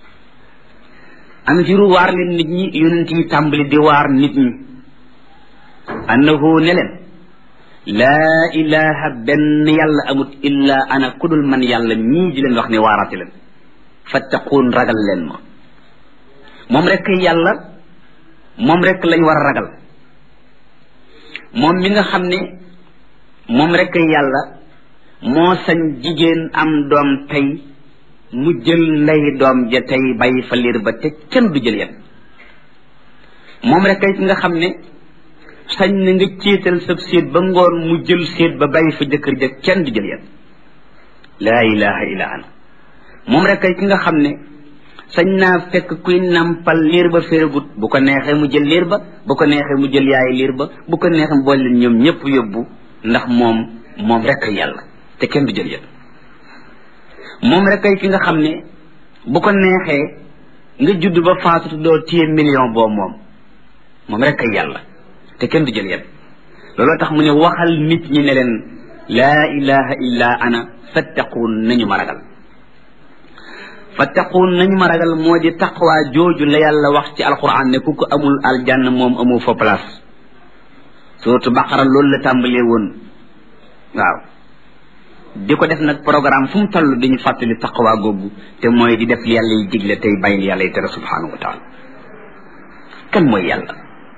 [SPEAKER 1] anziru waar leen nit ñi yonent yi tàmbali di waar nit ñi annahu ne leen laa ilaha benn yàlla amut illa ana kudul man yàlla mii di leen wax ne waaraate leen fattaquun ragal leen ma moom rek yàlla moom rek lañ war a ragal moom mi nga xam ne moom rek yàlla moo sañ jigéen am doom tey mu jël ndey doom ja tey bàyyi fa liir ba te kenn du jël yet moom rek ki nga xam ne sañ na nga céetal sab séet ba ngoon mu jël séet ba bàyyi fa jëkkër ja kenn du jël yet laa ilaha illa ana moom rek ki nga xam ne sañ naa fekk kuy nampal liir ba féeragut bu ko neexee mu jël liir ba bu ko neexee mu jël yaay liir ba bu ko neexee mu boole leen ñoom ñëpp yóbbu ndax moom moom rek yàlla te kenn du jël yet moom rek ki nga xam ne bu ko neexee nga judd ba faatutu doo téye million boo moom moom rek yàlla te kenn du jël yet looloo tax mu ne waxal nit ñi ne leen laa ilaha illa ana fattaquun nañu ma ragal fattaquun nañu ma ragal moo di taqwa jooju la yàlla wax ci alquran ne ku ko amul aljanna moom amoo fa place surtout baqara loolu la tàmbalee woon waaw di ko def nag programme fu mu toll dañu fàttali taqwa googu te mooy di def li yàlla yi digle tey bàyyi li yàlla yi tere subhanahu wa taala kan mooy yàlla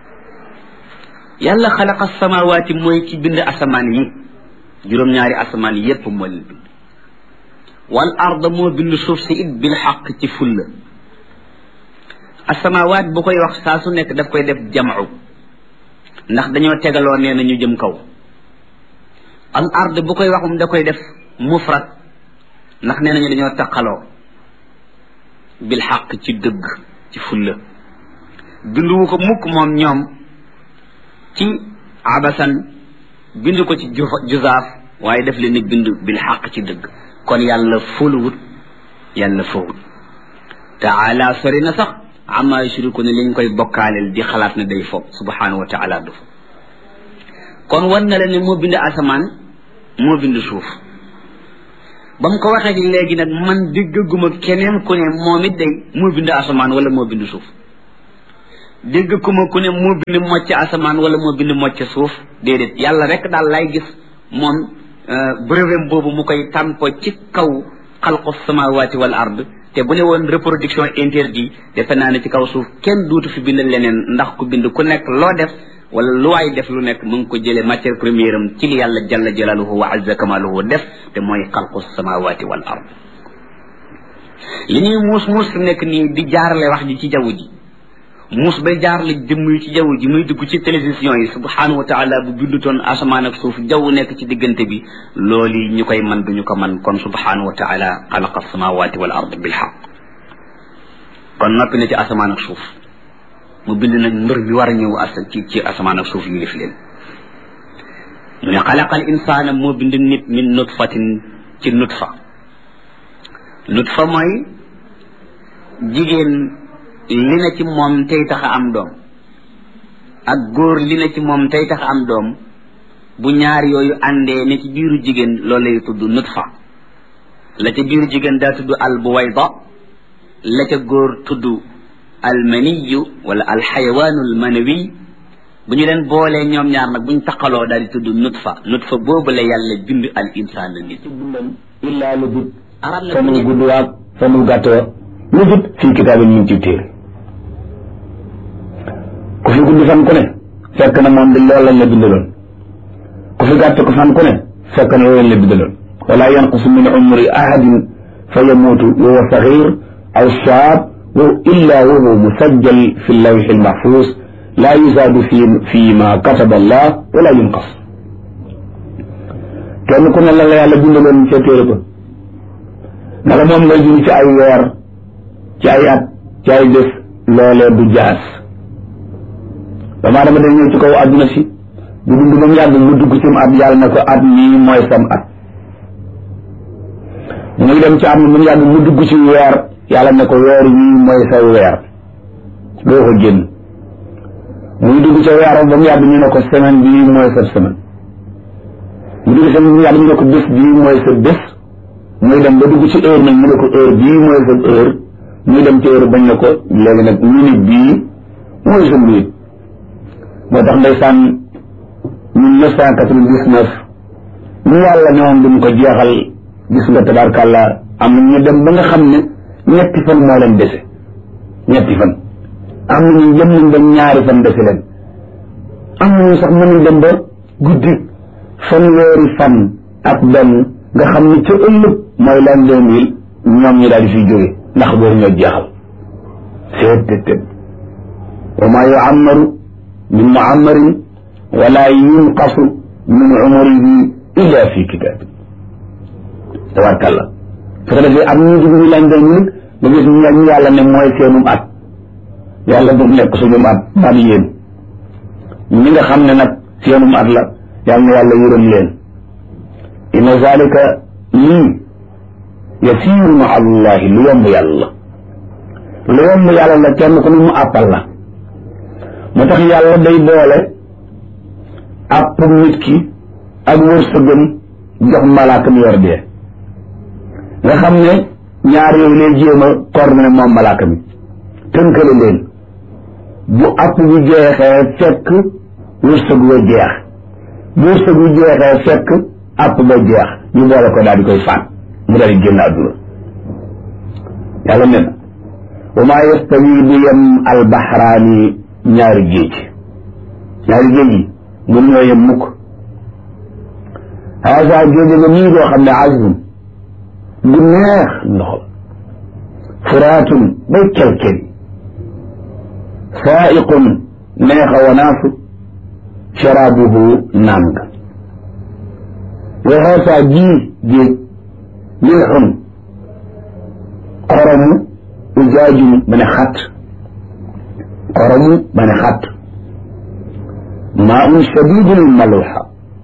[SPEAKER 1] yàlla xalaqa samawaati mooy ci bind asamaan yi juróom-ñaari asamaan yépp moo leen bind wal arda moo bind suuf si it bil xaq ci fulla asamawaat bu koy wax saa su nekk daf koy def jamcu ndax dañoo tegaloo nee na ñu jëm kaw al ard bu koy waxum da koy def mufrad ndax nee nañu dañoo taqaloo bil xaq ci dëgg ci fulla binduwu ko mukk moom ñoom ci abasan bind ko ci juzaaf waaye def leen ni bind bil xaq ci dëgg kon yàlla fóoluwut yàlla fowut taala sori na sax amma yushriku ne liñ koy bokkaaleel di xalaat ne day fo subhanahu wa taala du fo kon wan na la ne moo bind asamaan moo bind suuf ba mu ko waxee léegi nag man déggaguma keneen ku ne moom it day moo bind asamaan wala moo bind suuf dégg ku ma ku ne moo bind mocc asamaan wala moo bind mocc suuf déedéet yàlla rek daal lay gis moom brevet boobu mu koy tàmpo ci kaw xalqu samawati wal ard te bu ne woon reproduction interdit defe naa ne ci kaw suuf kenn duutu fi bind leneen ndax ku bind ku nekk loo def wala lu waay def lu nekk mu ngi ko jëlee matière première am ci li yàlla jalla jalaluhu wa azza kamaluhu def te mooy xalqu samawati wal ard li ñuy muus muus fi nekk nii di jaarale wax ji ci jaww ji muus bay jaarale jëmm yi ci jaww ji muy dugg ci télévision yi subhanahu wa taala bu bindutoon asamaan ak suuf jaww nekk ci diggante bi loolu ñu koy man duñu ko man kon subhanahu wa taala xalaqa samawati wal ard bil xaq kon noppi na ci asamaan ak suuf mu bind nag mbir mi war a ñëw as ci ci asamaan ak suuf yu lif leen mu ne xalaqal insaana moo bind nit min nutfatin ci nutfa nutfa mooy jigéen li na ci moom tey tax a am doom ak góor li na ci moom tey tax a am doom bu ñaar yooyu àndee ne ci biiru jigéen loolu lay tudd nutfa la ca biiru jigéen daa tudd al buwayda la ca góor tudd al maniyu wala al xayawaanu al manawi bu ñu leen boolee ñoom ñaar nag bu ñu taqaloo daal di tudd nutfa nutfa boobu la yàlla bind al insaan la nit
[SPEAKER 2] illaa lu jub
[SPEAKER 1] arab
[SPEAKER 2] fa
[SPEAKER 1] nag mu
[SPEAKER 2] mu
[SPEAKER 1] ne
[SPEAKER 2] gudd waag fa mu gàtt wa lu jub fii kitaabin ñu ngi ci téere ku fi gudd fan ku ne fekk na moom di loolu lañ la bindaloon ku fi gàtt ko fan ku ne fekk na loolu lañ la bindaloon wala yanqusu min umri ahadin fa yamuutu wa huwa saxir aw shaab wa illa wa huwa musajjal fi lawxi almaxfuus laa yuzaadu fi fi ma kataba allah wala yunqas kenn ku ne la la yàlla bindaloon ca téere ba naka moom ngay dund ci ay weer ci ay at ci ay bés loolee du jaas dama dama day ñëw ci kaw àdduna si bu dund ba mu yàgg mu dugg ci mu at yàlla na ko at mii mooy sam at muy dem ci at mi mu yàgg mu dugg ci weer yàlla ne ko weer wii mooy sa weer doo ko génn muy dugg ca weeram ba mu yàgg ñu ne ko semaine bii mooy sa semaine mu dugg ci mu yàgg ñu ne ko bés bii mooy sa bés muy dem ba dugg ci heure nag ñu ne ko heure bii mooy sa heure muy dem ci heure bañ ne ko léegi nag minute bii mooy sa minute moo tax ndeysaan mille neuf cent quatre-vingt-dix-neuf ñu yàlla ne woon duñ ko jeexal gis nga tabarkàlla am na ñu dem ba nga xam ne ñetti fan moo leen dese ñetti fan am na ñu jëm nañ ba ñaari fan dese leen am na ñu sax mënuñ dem ba guddi fanweeri fan ak benn nga xam ne ca ëllëg mooy l'an deux mille ñoom ñi daal di fiy jóge ndax boobu ñoo jeexal seet tët tët wa maa yuammaru min muammarin wala yunqasu min umrihi illa fi kitab tabarkàlla su ko defee am ñu dugg ñu l'an deux mille nga gis ñu ñu yàlla ne mooy seenum at yàlla bu nekk suñum at man yéen ñi nga xam ne nag seenum at la yàlla na yàlla yërëm leen inna zalika lii yasiiru ma allahi lu yomb yàlla lu yomb yàlla la kenn ku ne mu àppal la moo tax yàlla day boole àpp nit ki ak wërsëgam jox malaaka mi yor dee nga xam ne ñaar yooyu lay jéem a coordonné moom malaaka mi tënkale leen bu àpp bi jeexee fekk wërsëg wa jeex bu wërsëg bi jeexee fekk àpp ba jeex ñu boole ko daal di koy faat mu daal di génn àdduna yàlla ne na wa maa yastawi du yem albaxraani ñaari géej ñaari géej yi mun ñoo yem mukk haasa géej nga nii doo xam ne azbun gu neex ndox furaatun bay kelkel saaiqun neexa wanaasu sharaabuhu naan nga wa haasa jii géej milxun xoromu ujaajum ba ne xat xoromu ba ne xat maa un shadidul maluxa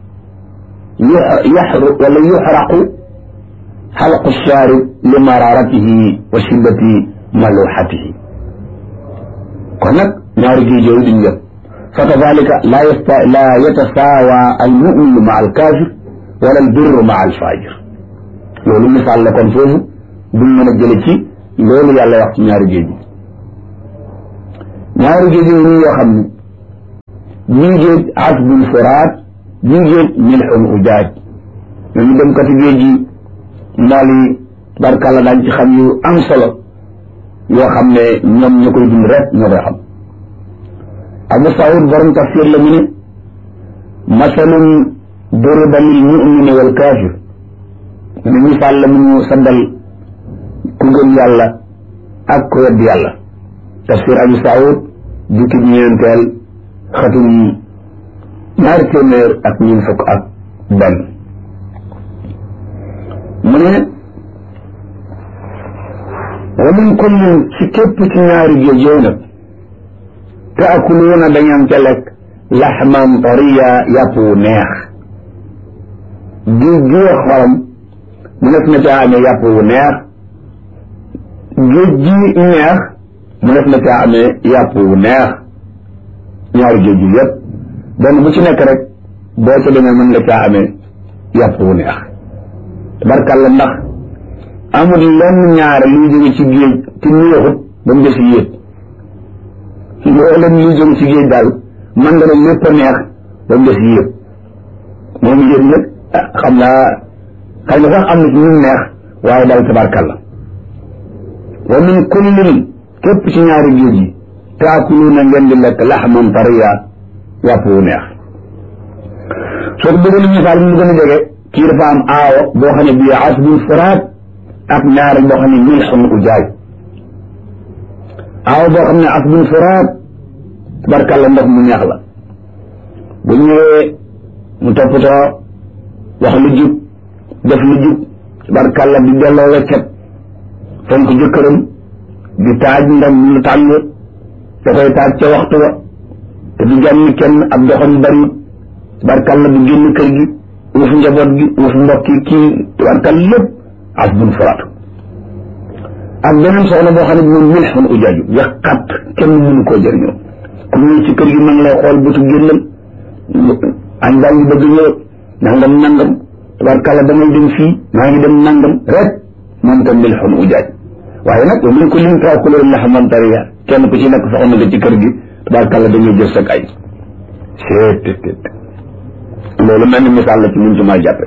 [SPEAKER 2] yaxru wala yuxraqu xalqu shaarib li mararatihi wa shiddati maluxatihi kon nag ñaari géej yooyu duñ yëpp fa kadalika laa yasta laa yatasaawa almuminu maa alkaafir wala albirru maa alfajir loolu misaal la kon foofu buñ mën a jële ci loolu yàlla wax ci ñaari géej gi ñaari géej yooyu yoo xam ne bii géej asbun furaat bii géej milxun ujaaj ñooñu dem kati géej yi mbool yi barkàlla daañ ci xam yu am solo yoo xam ne ñoom ñoo koy dund rek ñoo koy xam abu saud borom tafsir la mu ne masalun duriba lil mumini wal kaafir mu ne misaal la mu ñu saddal ku gëm yàlla ak ku wedd yàlla tafsir abu saud jukkib ñeenteel xatum ñaari téeméer ak ñun fukk ak benn mu ne wa min kullin ci képp ci ñaari géej yooyu nag taakuluuna dañam ca lekk laxman tariya yàpp wu neex géej gi xorom mu nekk na caa amee yàpp wu neex géej gi neex mu nekk na caa amee yàpp wu neex ñaari géej gi yépp benn bu ci nekk rek boo ca demee mën nga caa amee yàpp wu neex barkalla ndax amul lenn ñaare luy jóge ci géej ci neexut ba mu des yéet loo leen luy jóge ci géej daal man nga ne lépp a neex ba mu des yéet moom yéet nag xam naa xëy na sax am na ci ñu neex waaye daal tabarkalla wa min kullin képp ci ñaari géej yi taakuluuna ngeen di lekk laxman tariya yàpp wu neex soo ko bëggoon misaal mu gën a jege kii dafa am aawo boo xam ne bii asbun furaat ak ñaari boo xam ne milxun ujaaj aawo boo xam ne asbun furaat tabarkalla ndox mu neex la bu ñëwee mu toppatoo wax lu jub def lu jub tabarkalla di delloo weccet fonk jëkkëram di taaj ndam lu tàng da koy taaj ca waxtu wa te du jànni kenn ab doxam bari tabarkalla du génn kër gi uuf njaboot gi uuf mbokki kii tabarkalla lépp asbun furaatu ak beneen soxna boo xam ne bi moom milxun ujaaju yàqat kenn mënu koo jëriñoo ku ñëw ci kër gi ma ngi lay xool bëtu génnam añ baa ngi bëgg ñëw nangam nangam tabarkalla damay dem fii maa ngi dem nangam rek moom tam milxun ujaaj waaye nag wa min kullin taakuluuna laxman tariya kenn ku ci nekk soxna nga ci kër gi tabarkalla dañuy jël sag ay seet loolu mel ni misaal la ci mun ci maa jàppe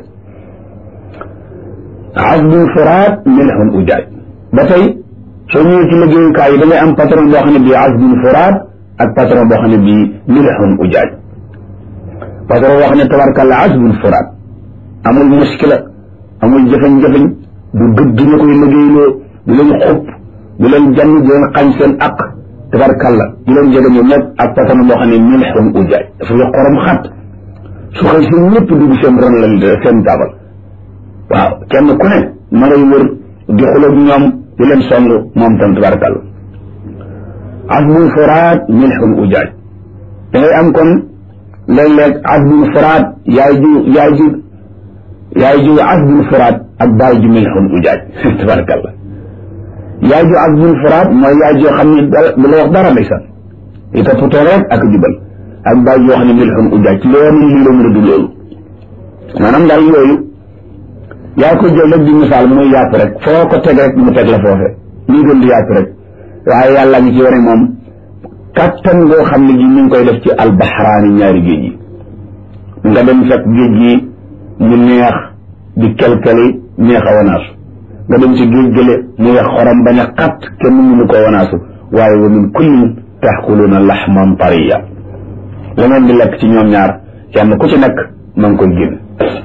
[SPEAKER 2] asbun furaat milxun ujaaj ba tey soo ñëwee ci liggéeyukaay yi da ngay am patron boo xam ne bii asbun furaat ak patron boo xam ne bii milxun ujaaj patron boo xam ne tabarkalla asbun furaat amul muskila amul jëfañ-jëfañ du gëdd ñu koy liggéeyloo du leen xupp du leen jann du leen xañ seen aq tabarkalla du leen jege ñoom ñëpp ak patron boo xam ne milxun ujaaj dafa yo xorom xat su xëy si ñëpp dugg seen ron la seen taabal waaw kenn ku ne ma ngay wër di xuloog ñoom di leen song moom tam tabarakàlla asbun furaat milxun ujaaj da ngay am kon léeg-léeg asbun furaat yaay ju yaay ju yaay ju asbun furaat ak baay ju milxun ujaaj tabarakàlla yaay ju asbun furaat mooy yaay joo xam ne du la wax dara ndeysaan i toppatoo rek ak jubal ak baay joo xam ne milxun ujaaj loolu lii la mën a du loolu maanaam daal yooyu yaa ko jël rek di misaal muy yàpp rek foo ko teg rek mu teg la foofe muy gën di yàpp rek waaye yàlla ngi ci wane moom kattan ngoo xam ne gi ñu ngi koy def ci albaxraani ñaari géej yi nga dem fekk géej gi mu neex di kelkeli neex a wanaasu nga dem ci géej gële mu wex xorom bañ a xat kenn mënu ko wanaasu waaye wa min kullin taxkuluuna laxman tariya la ngeen di lekk ci ñoom ñaar kenn ku ci nekk ma ngi koy génn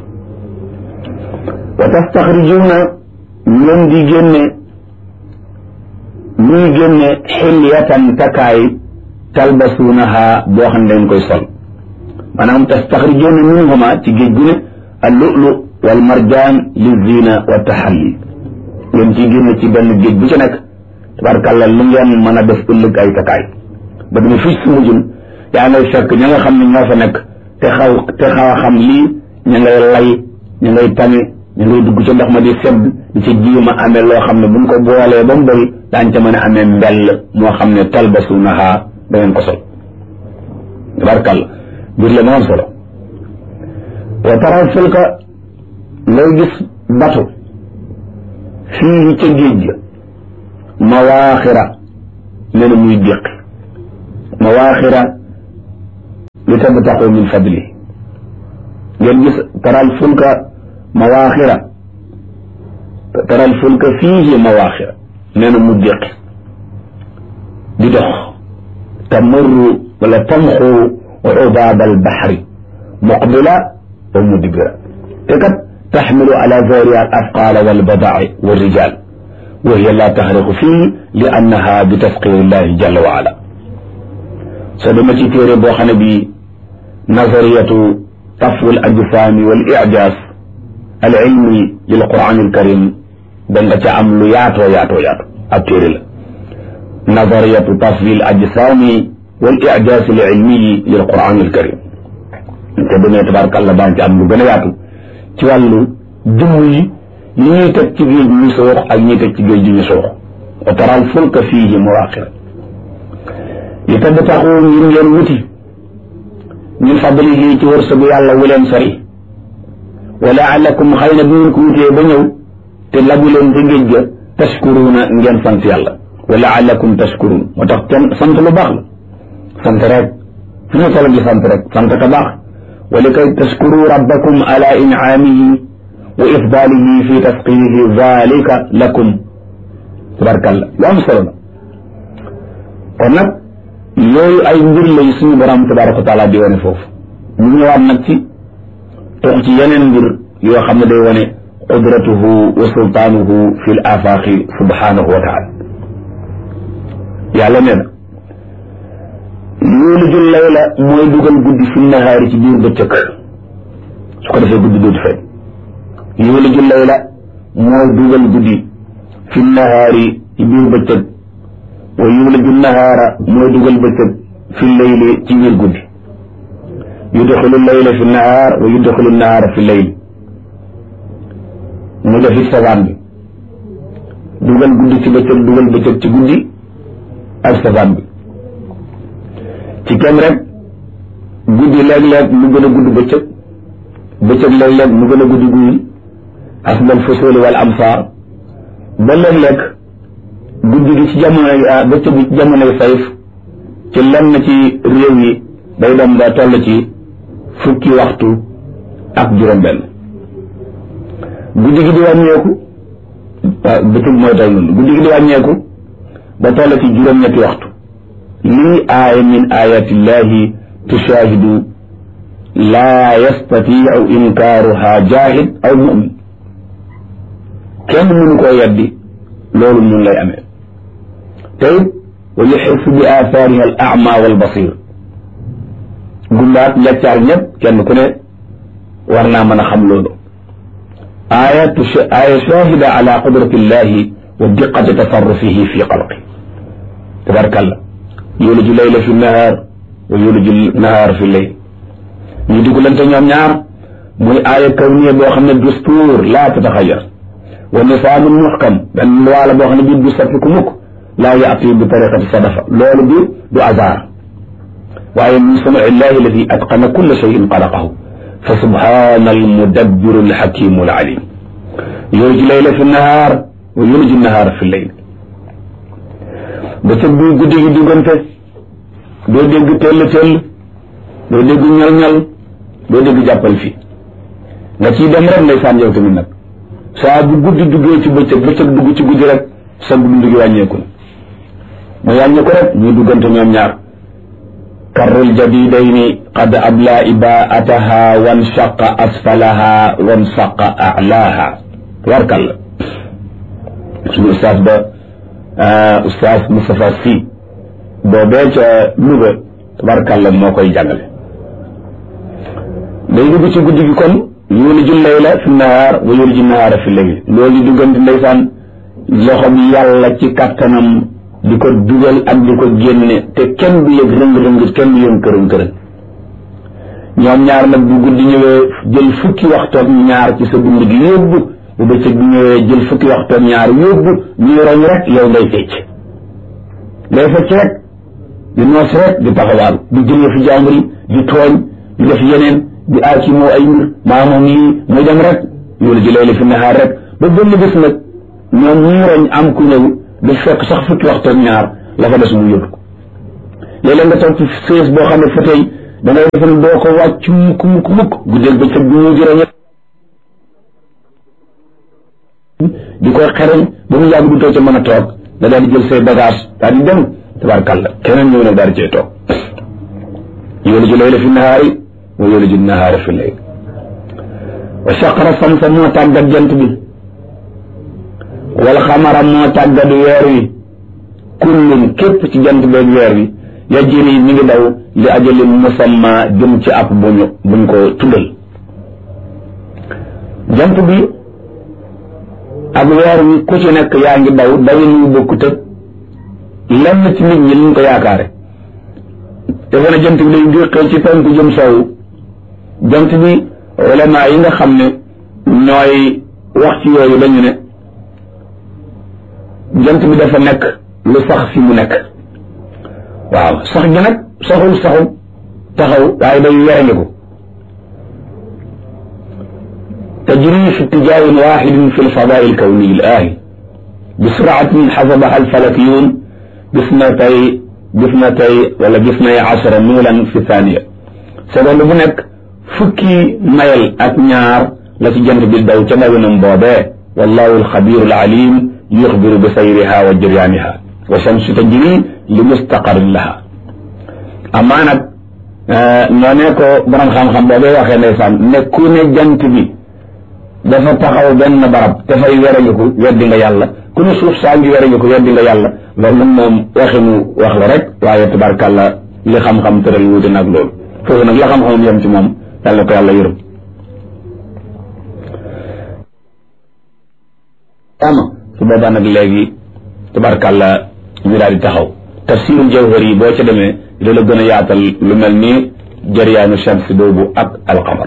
[SPEAKER 2] wa tastaxrijuuna ngeen di génne ñuy génne xilyatan takaay talbasuunaha boo xam ne dañ koy sol maanaam tastaxrijuuna minhuma ci géej gu ne al lu'lu wal marjaan li zina wa taxalli ngeen ciy génne ci benn géej bu ci nekk tabarkàlla lu ngeen mën a def ëllëg ay takaay ba dama fii su mujjun yaa ngay fekk ña nga xam ne ñoo fa nekk te xaw te xaw a xam lii ña ngay lay ña ngay tame ñu ngay dugg ca ndox ma di sedd di ca jiima amee loo xam ne buñ ko boolee ba mu bëri daañ ca mën a amee mbell moo xam ne talbasunaha da ngeen ko sol tabarkàlla biir la moom solo wa taral fulka ngay gis batu fii ca géej ga mawaaxira nee na muy déqi mawaaxira li tabtaxu min fadli ngeen gis taral fulka mawaaxira taral fulka fiihi mawaaxira nee na mu déqi di dox tamurru wala tamxu ubaab albaxri muqbila wa mudbira te kat taxmilu ala zahriha al afqaala walbadaaci walrijal wa hiya la taxriqu fii li annaha bi tasqiri llahi jalla wa ala soo dama ci téere boo xam ne bi nazariyatu tafwil ajsaami wal ijaaz al ilmi lil quran al karim da nga ca am lu yaatoo yaatoo yaatoo ab téere la nazariyatu tafwil ajsaami wal ijaaz al ilmi lil quran al karim te demee tabaarakallah daan ci am lu gën a yaatu ci wàllu jëmm yi li ñuy teg ci géej ñu soox ak ñuy teg ci géej ñu soox wa taral fulka fiihi mawaaxira li tabtaxu ngir ngeen wuti min fadlihi ci wërsëgu yàlla wu leen sori wa laalakum xëy na bu ngeen ko wutee ba ñëw te lagu leen ci géej ga tashkuruuna ngeen sant yàlla wa laalakum tashkuruun moo tax kenn sant lu baax la sant rek fi ñu toll di sant rek sant ka baax wa li kay tashkuru rabbakum ala incaamihi wa ifdaalihi fi tasqirihi zalika lakum tabarkalla lu am solo la kon nag yooyu ay mbir lay suñu borom tabaraka wa taala di wane foofu ñu ñëwaat nag ci tox ci yeneen mbir yoo xam ne day wane qudratuhu wa sultaanuhu fi l afaaqi subhanahu wa taala yàlla nee na yuuliju layla mooy dugal guddi fi nahaari ci biir bëccëg su ko defee guddi dootu feeñ yuuliju layla mooy dugal guddi fi nahaari ci biir bëccëg wa yuuliju nahaara mooy dugal bëccëg fi layli ci biir guddi yudxilu layla fi nahaar wa yudxilu nahaara fi layli mu def it safaan bi dugal guddi ci bëccëg dugal bëccëg ci guddi ak safaan bi ci kem rek guddi léeg-léeg mu gën a gudd bëccëg bëccëg léeg-léeg mu gën a gudd guddi asbal fusuli wal amsaar ba léeg-léeg guddi gi ci jamonoy bëccëg gi ci jamonoy sayf ci lenn ci réew yi day dem ba toll ci fukki waxtu ak juróom-benn guddi gi di wàññeeku waaw bëccëg mooy toll noonu guddi gi di wàññeeku ba toll ci juróom-ñetti waxtu lii aaya min ayatillahi tushaahidu laa yastatiu inkaaruha jaahid aw mumin kenn mënu koo yeddi loolu mun lay amee te it wa yuxissu bi aathaariha al ama wal basir gumbaat njaccaar ñëpp kenn ku ne war naa mën a xam loolu aaya aaya shahida ala qudrati illahi wa diqati tasarrufihi fi xalqi tabarkalla yuliju layla fi nahaar wa yuliju nahaar fi layl ñu dugalante ñoom ñaar muy aaya kawniya boo xam ne dustuur laa tataxayar wa nisaamun muxkam benn loi la boo xam ne bii du soppiku mukk laa yaati bi tariqati sadafa loolu bi du hasard waaye min sunui illahi alladi atqana kulla cheyin xalaqahu fa subhana almudabbiru alxakimu alalim yuliju layla fi nahaar wa yuliju nahaar fi layl bëccëg bi guddi gi duggante doo dégg tell tell doo dégg ñal ñal doo dégg jàppal fii nga ciy dem rek ndeysaan yow tamit nag saa bu guddi duggee ci bëccëg bëccëg dugg ci guddi rek sa dund gi wàññeeku na mu wàññeeku rek ñuy duggante ñoom ñaar karrul jadidayni qad abla ibaataha wan shaqa asfalaha wan saqa alaaha warkal suñu ustaas ba ustaas Moustapha Sy boobee ca Louga tabarkàlla moo koy jàngale day dugg ci guddi gi kon yuliju layla fi nahaar wa yuliju nahaara fi layl loolu di duggante ndeysaan loxo bi yàlla ci kàttanam di ko dugal ak di ko génne te kenn du yëg rëng-rëng kenn du yëg kërën kërën ñoom ñaar nag bu guddi ñëwee jël fukki waxtoog ñaar ci sa dund gi yóbbu bu bëccëg bi ñëwee jël fukki waxtoog ñaar yóbbu ñuy roñ rek yow ngay fecc ngay fecc rek di noos rek di taxawaaru di jëlee fi jàmbur yi di tooñ di def yeneen di aaci moo ay mbir maa moom lii muy dem rek yoolu ji layla fi nahaar rek ba benn bés nag ñoom ñuy roñ am ku ñëw di fekk sax fukki waxtoog ñaar la fa des mu yóbbu ko léeg-léeg nga toog ci sées boo xam ne fa tey da ngay defe ne doo ko wàcc mukk mukk mukk guddeeg ba cëg bi mu jërë di koy xereñ ba mu yàgg du too ca mën a toog nga daal di jël say bagage daal di dem tabarkàlla keneen ñëw nag daal di cay toog yuliju layla fi nahaari wa yuliju nahaara fi layl wa saqara samsa moo tàggat jant bi wal xamara moo tàggat weer wi kullun képp ci jant beeg weer wi yajri mi ngi daw li ajalin musamma jëm ci ab buñu buñ ko tuddal jant bi ak weer wi ku ci nekk yaa ngi daw dawin wu bokkut ak lenn ci nit ñi liñ ko yaakaare defe na jant bi day géqee ci penku jëm soowu jant bi ulama yi nga xam ne ñooy wax ci yooyu dañu ne jant bi dafa nekk lu sax fi mu nekk waaw sax gi nag saxul saxul taxaw waaye day werandiku tajri fi اتجاه واحد في الفضاء الكوني الآهي بسرعة حسبها الفلكيون باثنتي باثنتي ولا باثني عشر ميلا في ثانية seconde bu nekk fukki mayal ak ñaar la ci jant bi daw ca ndawinam boobee wallahu alxabiru alalim yuxbiru bi sayriha wa jiryaaniha wa shamsu tajri li mustaqarin laha amaa nag ñoo ne ko borom xam-xam boobee waxee ndeysaan nekku ne jant bi dafa taxaw benn barab dafay werangiku weddi nga yàlla ku ne suuf saa ngi werangiku weddi nga yàlla loolu moom waxinu wax la rek waaye tabarkàlla li xam-xam tëral wuute nag loolu foofu nag la xam-xamam yem ci moom yàlla ko yàlla yërëm ama su boobaa nag léegi tabarkàlla ñu daal di taxaw tafsirul jawhar yi boo ca demee dina la gën a yaatal lu mel ni jariyaanu shams boobu ak alqamar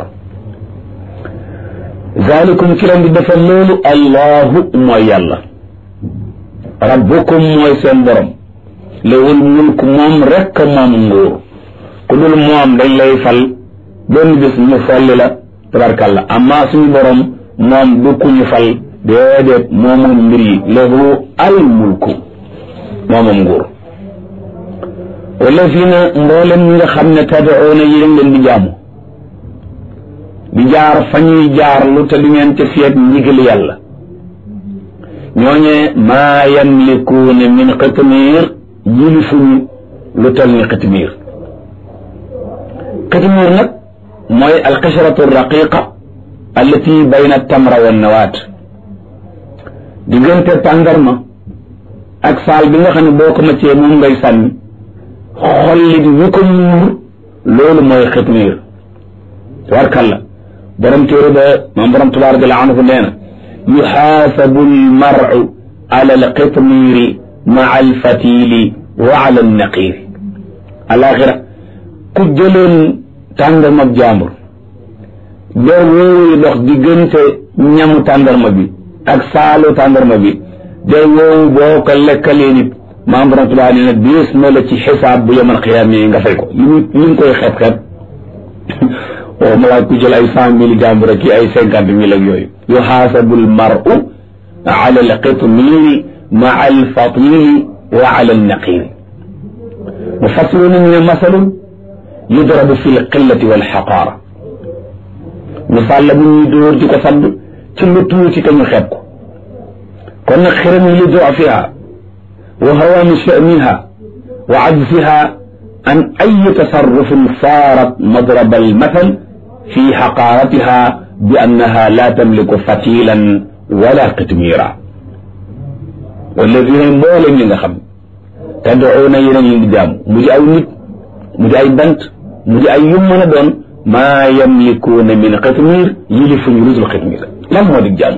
[SPEAKER 2] zalikum ki leen di defal loolu allahu mooy yàlla rabbukum mooy seen borom lawul mulk moom rekk moom nguur ku dul moom dañ lay fal benn bis ñu folli la tabarkàlla amma suñu borom moom du ku ñu fal déedéet moomoom mbir yi lahu al mulku moomoom nguur wala fii na mboolem ñi nga xam ne tadaoona yi leen di jaamu di jaar fa ñuy jaar lu te du ngeen ca seet ndigal yàlla ñooñee maa yamlikuuna min xitmiir yilifuñu lu tal ni xitmiir xitmiir nag mooy alxishratu raqiqa allati bayna tamra wa nawaat diggante tàndarma ak saal bi nga xam ne boo ko maccee moom ngay sànni xollit wi ko muur loolu mooy xitmiir tabarkalla borom téere ba moom borom tabaraka anhu nee na yuxaasabu almaru ala alqitmiiri maa alfatili wa ala alnaqiiri alaxira ku jëloon tàndarma jàmbur doo woowu dox diggante ñamu tàndarma bi ak saalu tàndarma bi day woowu boo ko lekkalee nit maam borom tabaraka nee na diis na la ci xisaab bu yemal xiyaam yi nga fay ko li ñu li ñu koy xeeb xeeb waaw ma laaj ku jël ay cent mille jàmbur ak ay cinquante mille ak yooyu yuxaasabu almaru ala alqitmiiri maa alfatili wa ala alnaqiri mufassiruna ñu ne masalun yudrabu fi lqillati walxaqaara misaal la bu ñuy dóor di ko sadd ci lu tuuti te ñu xeeb ko kon nag xiram yi li dofiha wa hawaani sha'niha wa ajziha an ay tasarrufin saarat madraba almathal fi xaqaaratiha bi annaha la tamliku fatilan wala qitmira walladina mbooleem ñi nga xam tad'uuna yeneen yi di jaam mu di aw nit mu di ay bant mu di ay yum mën a doon maa yamlikuuna min qitmir yilifuñu lutul qitmir lan moo di jaam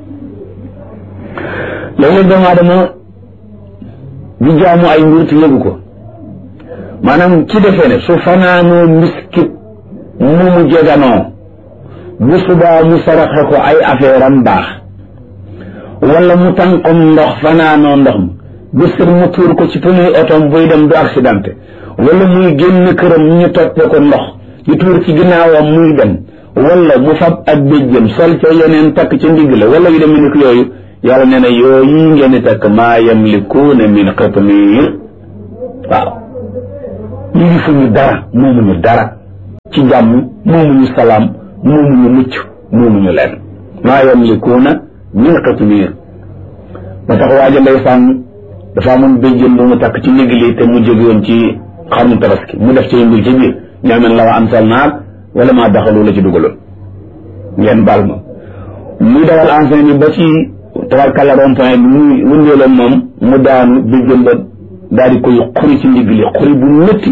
[SPEAKER 2] léeg-léeg doomu aadama di jaamu ay mbir te yëgu ko maanaam ci defee ne su fanaanoo miskit mu mu jeganoo bu subaa mu saraxe ko ay affaire am baax wala mu tànqom ndox fanaanoo ndox mi bu sër mu tuur ko ci pneu otom buy dem du accidenté wala muy génn këram ñu toppe ko ndox ñu tuur ci ginnaawam muy dem wala mu fab ak béjjëm sol ca yeneen takk ca ndigg la wala yu dem ni ko yooyu yàlla nee na yooyu ngeen di takk maa yamlikuuna min qitmiir waaw yilifuñu dara moomuñu dara ci jàmm moomuñu salaam moomuñu mucc moomuñu leen maa yamlikuuna min qitmiir ba tax waaja ndeysaan dafa amoon béjjën bu mu takk ci ndigli te mu jóge woon ci xarnu tabaski mu def ci mbir ci biir ñaamen la wa ansal naar wala maa daxalu la ci dugaloon ngeen baal ma muy dawal enseigne bi ba ci tabarkalla rond point bi muy wëndeeloon moom mu daanu béjjën ba daal di koy xuri ci ndigli xuri bu métti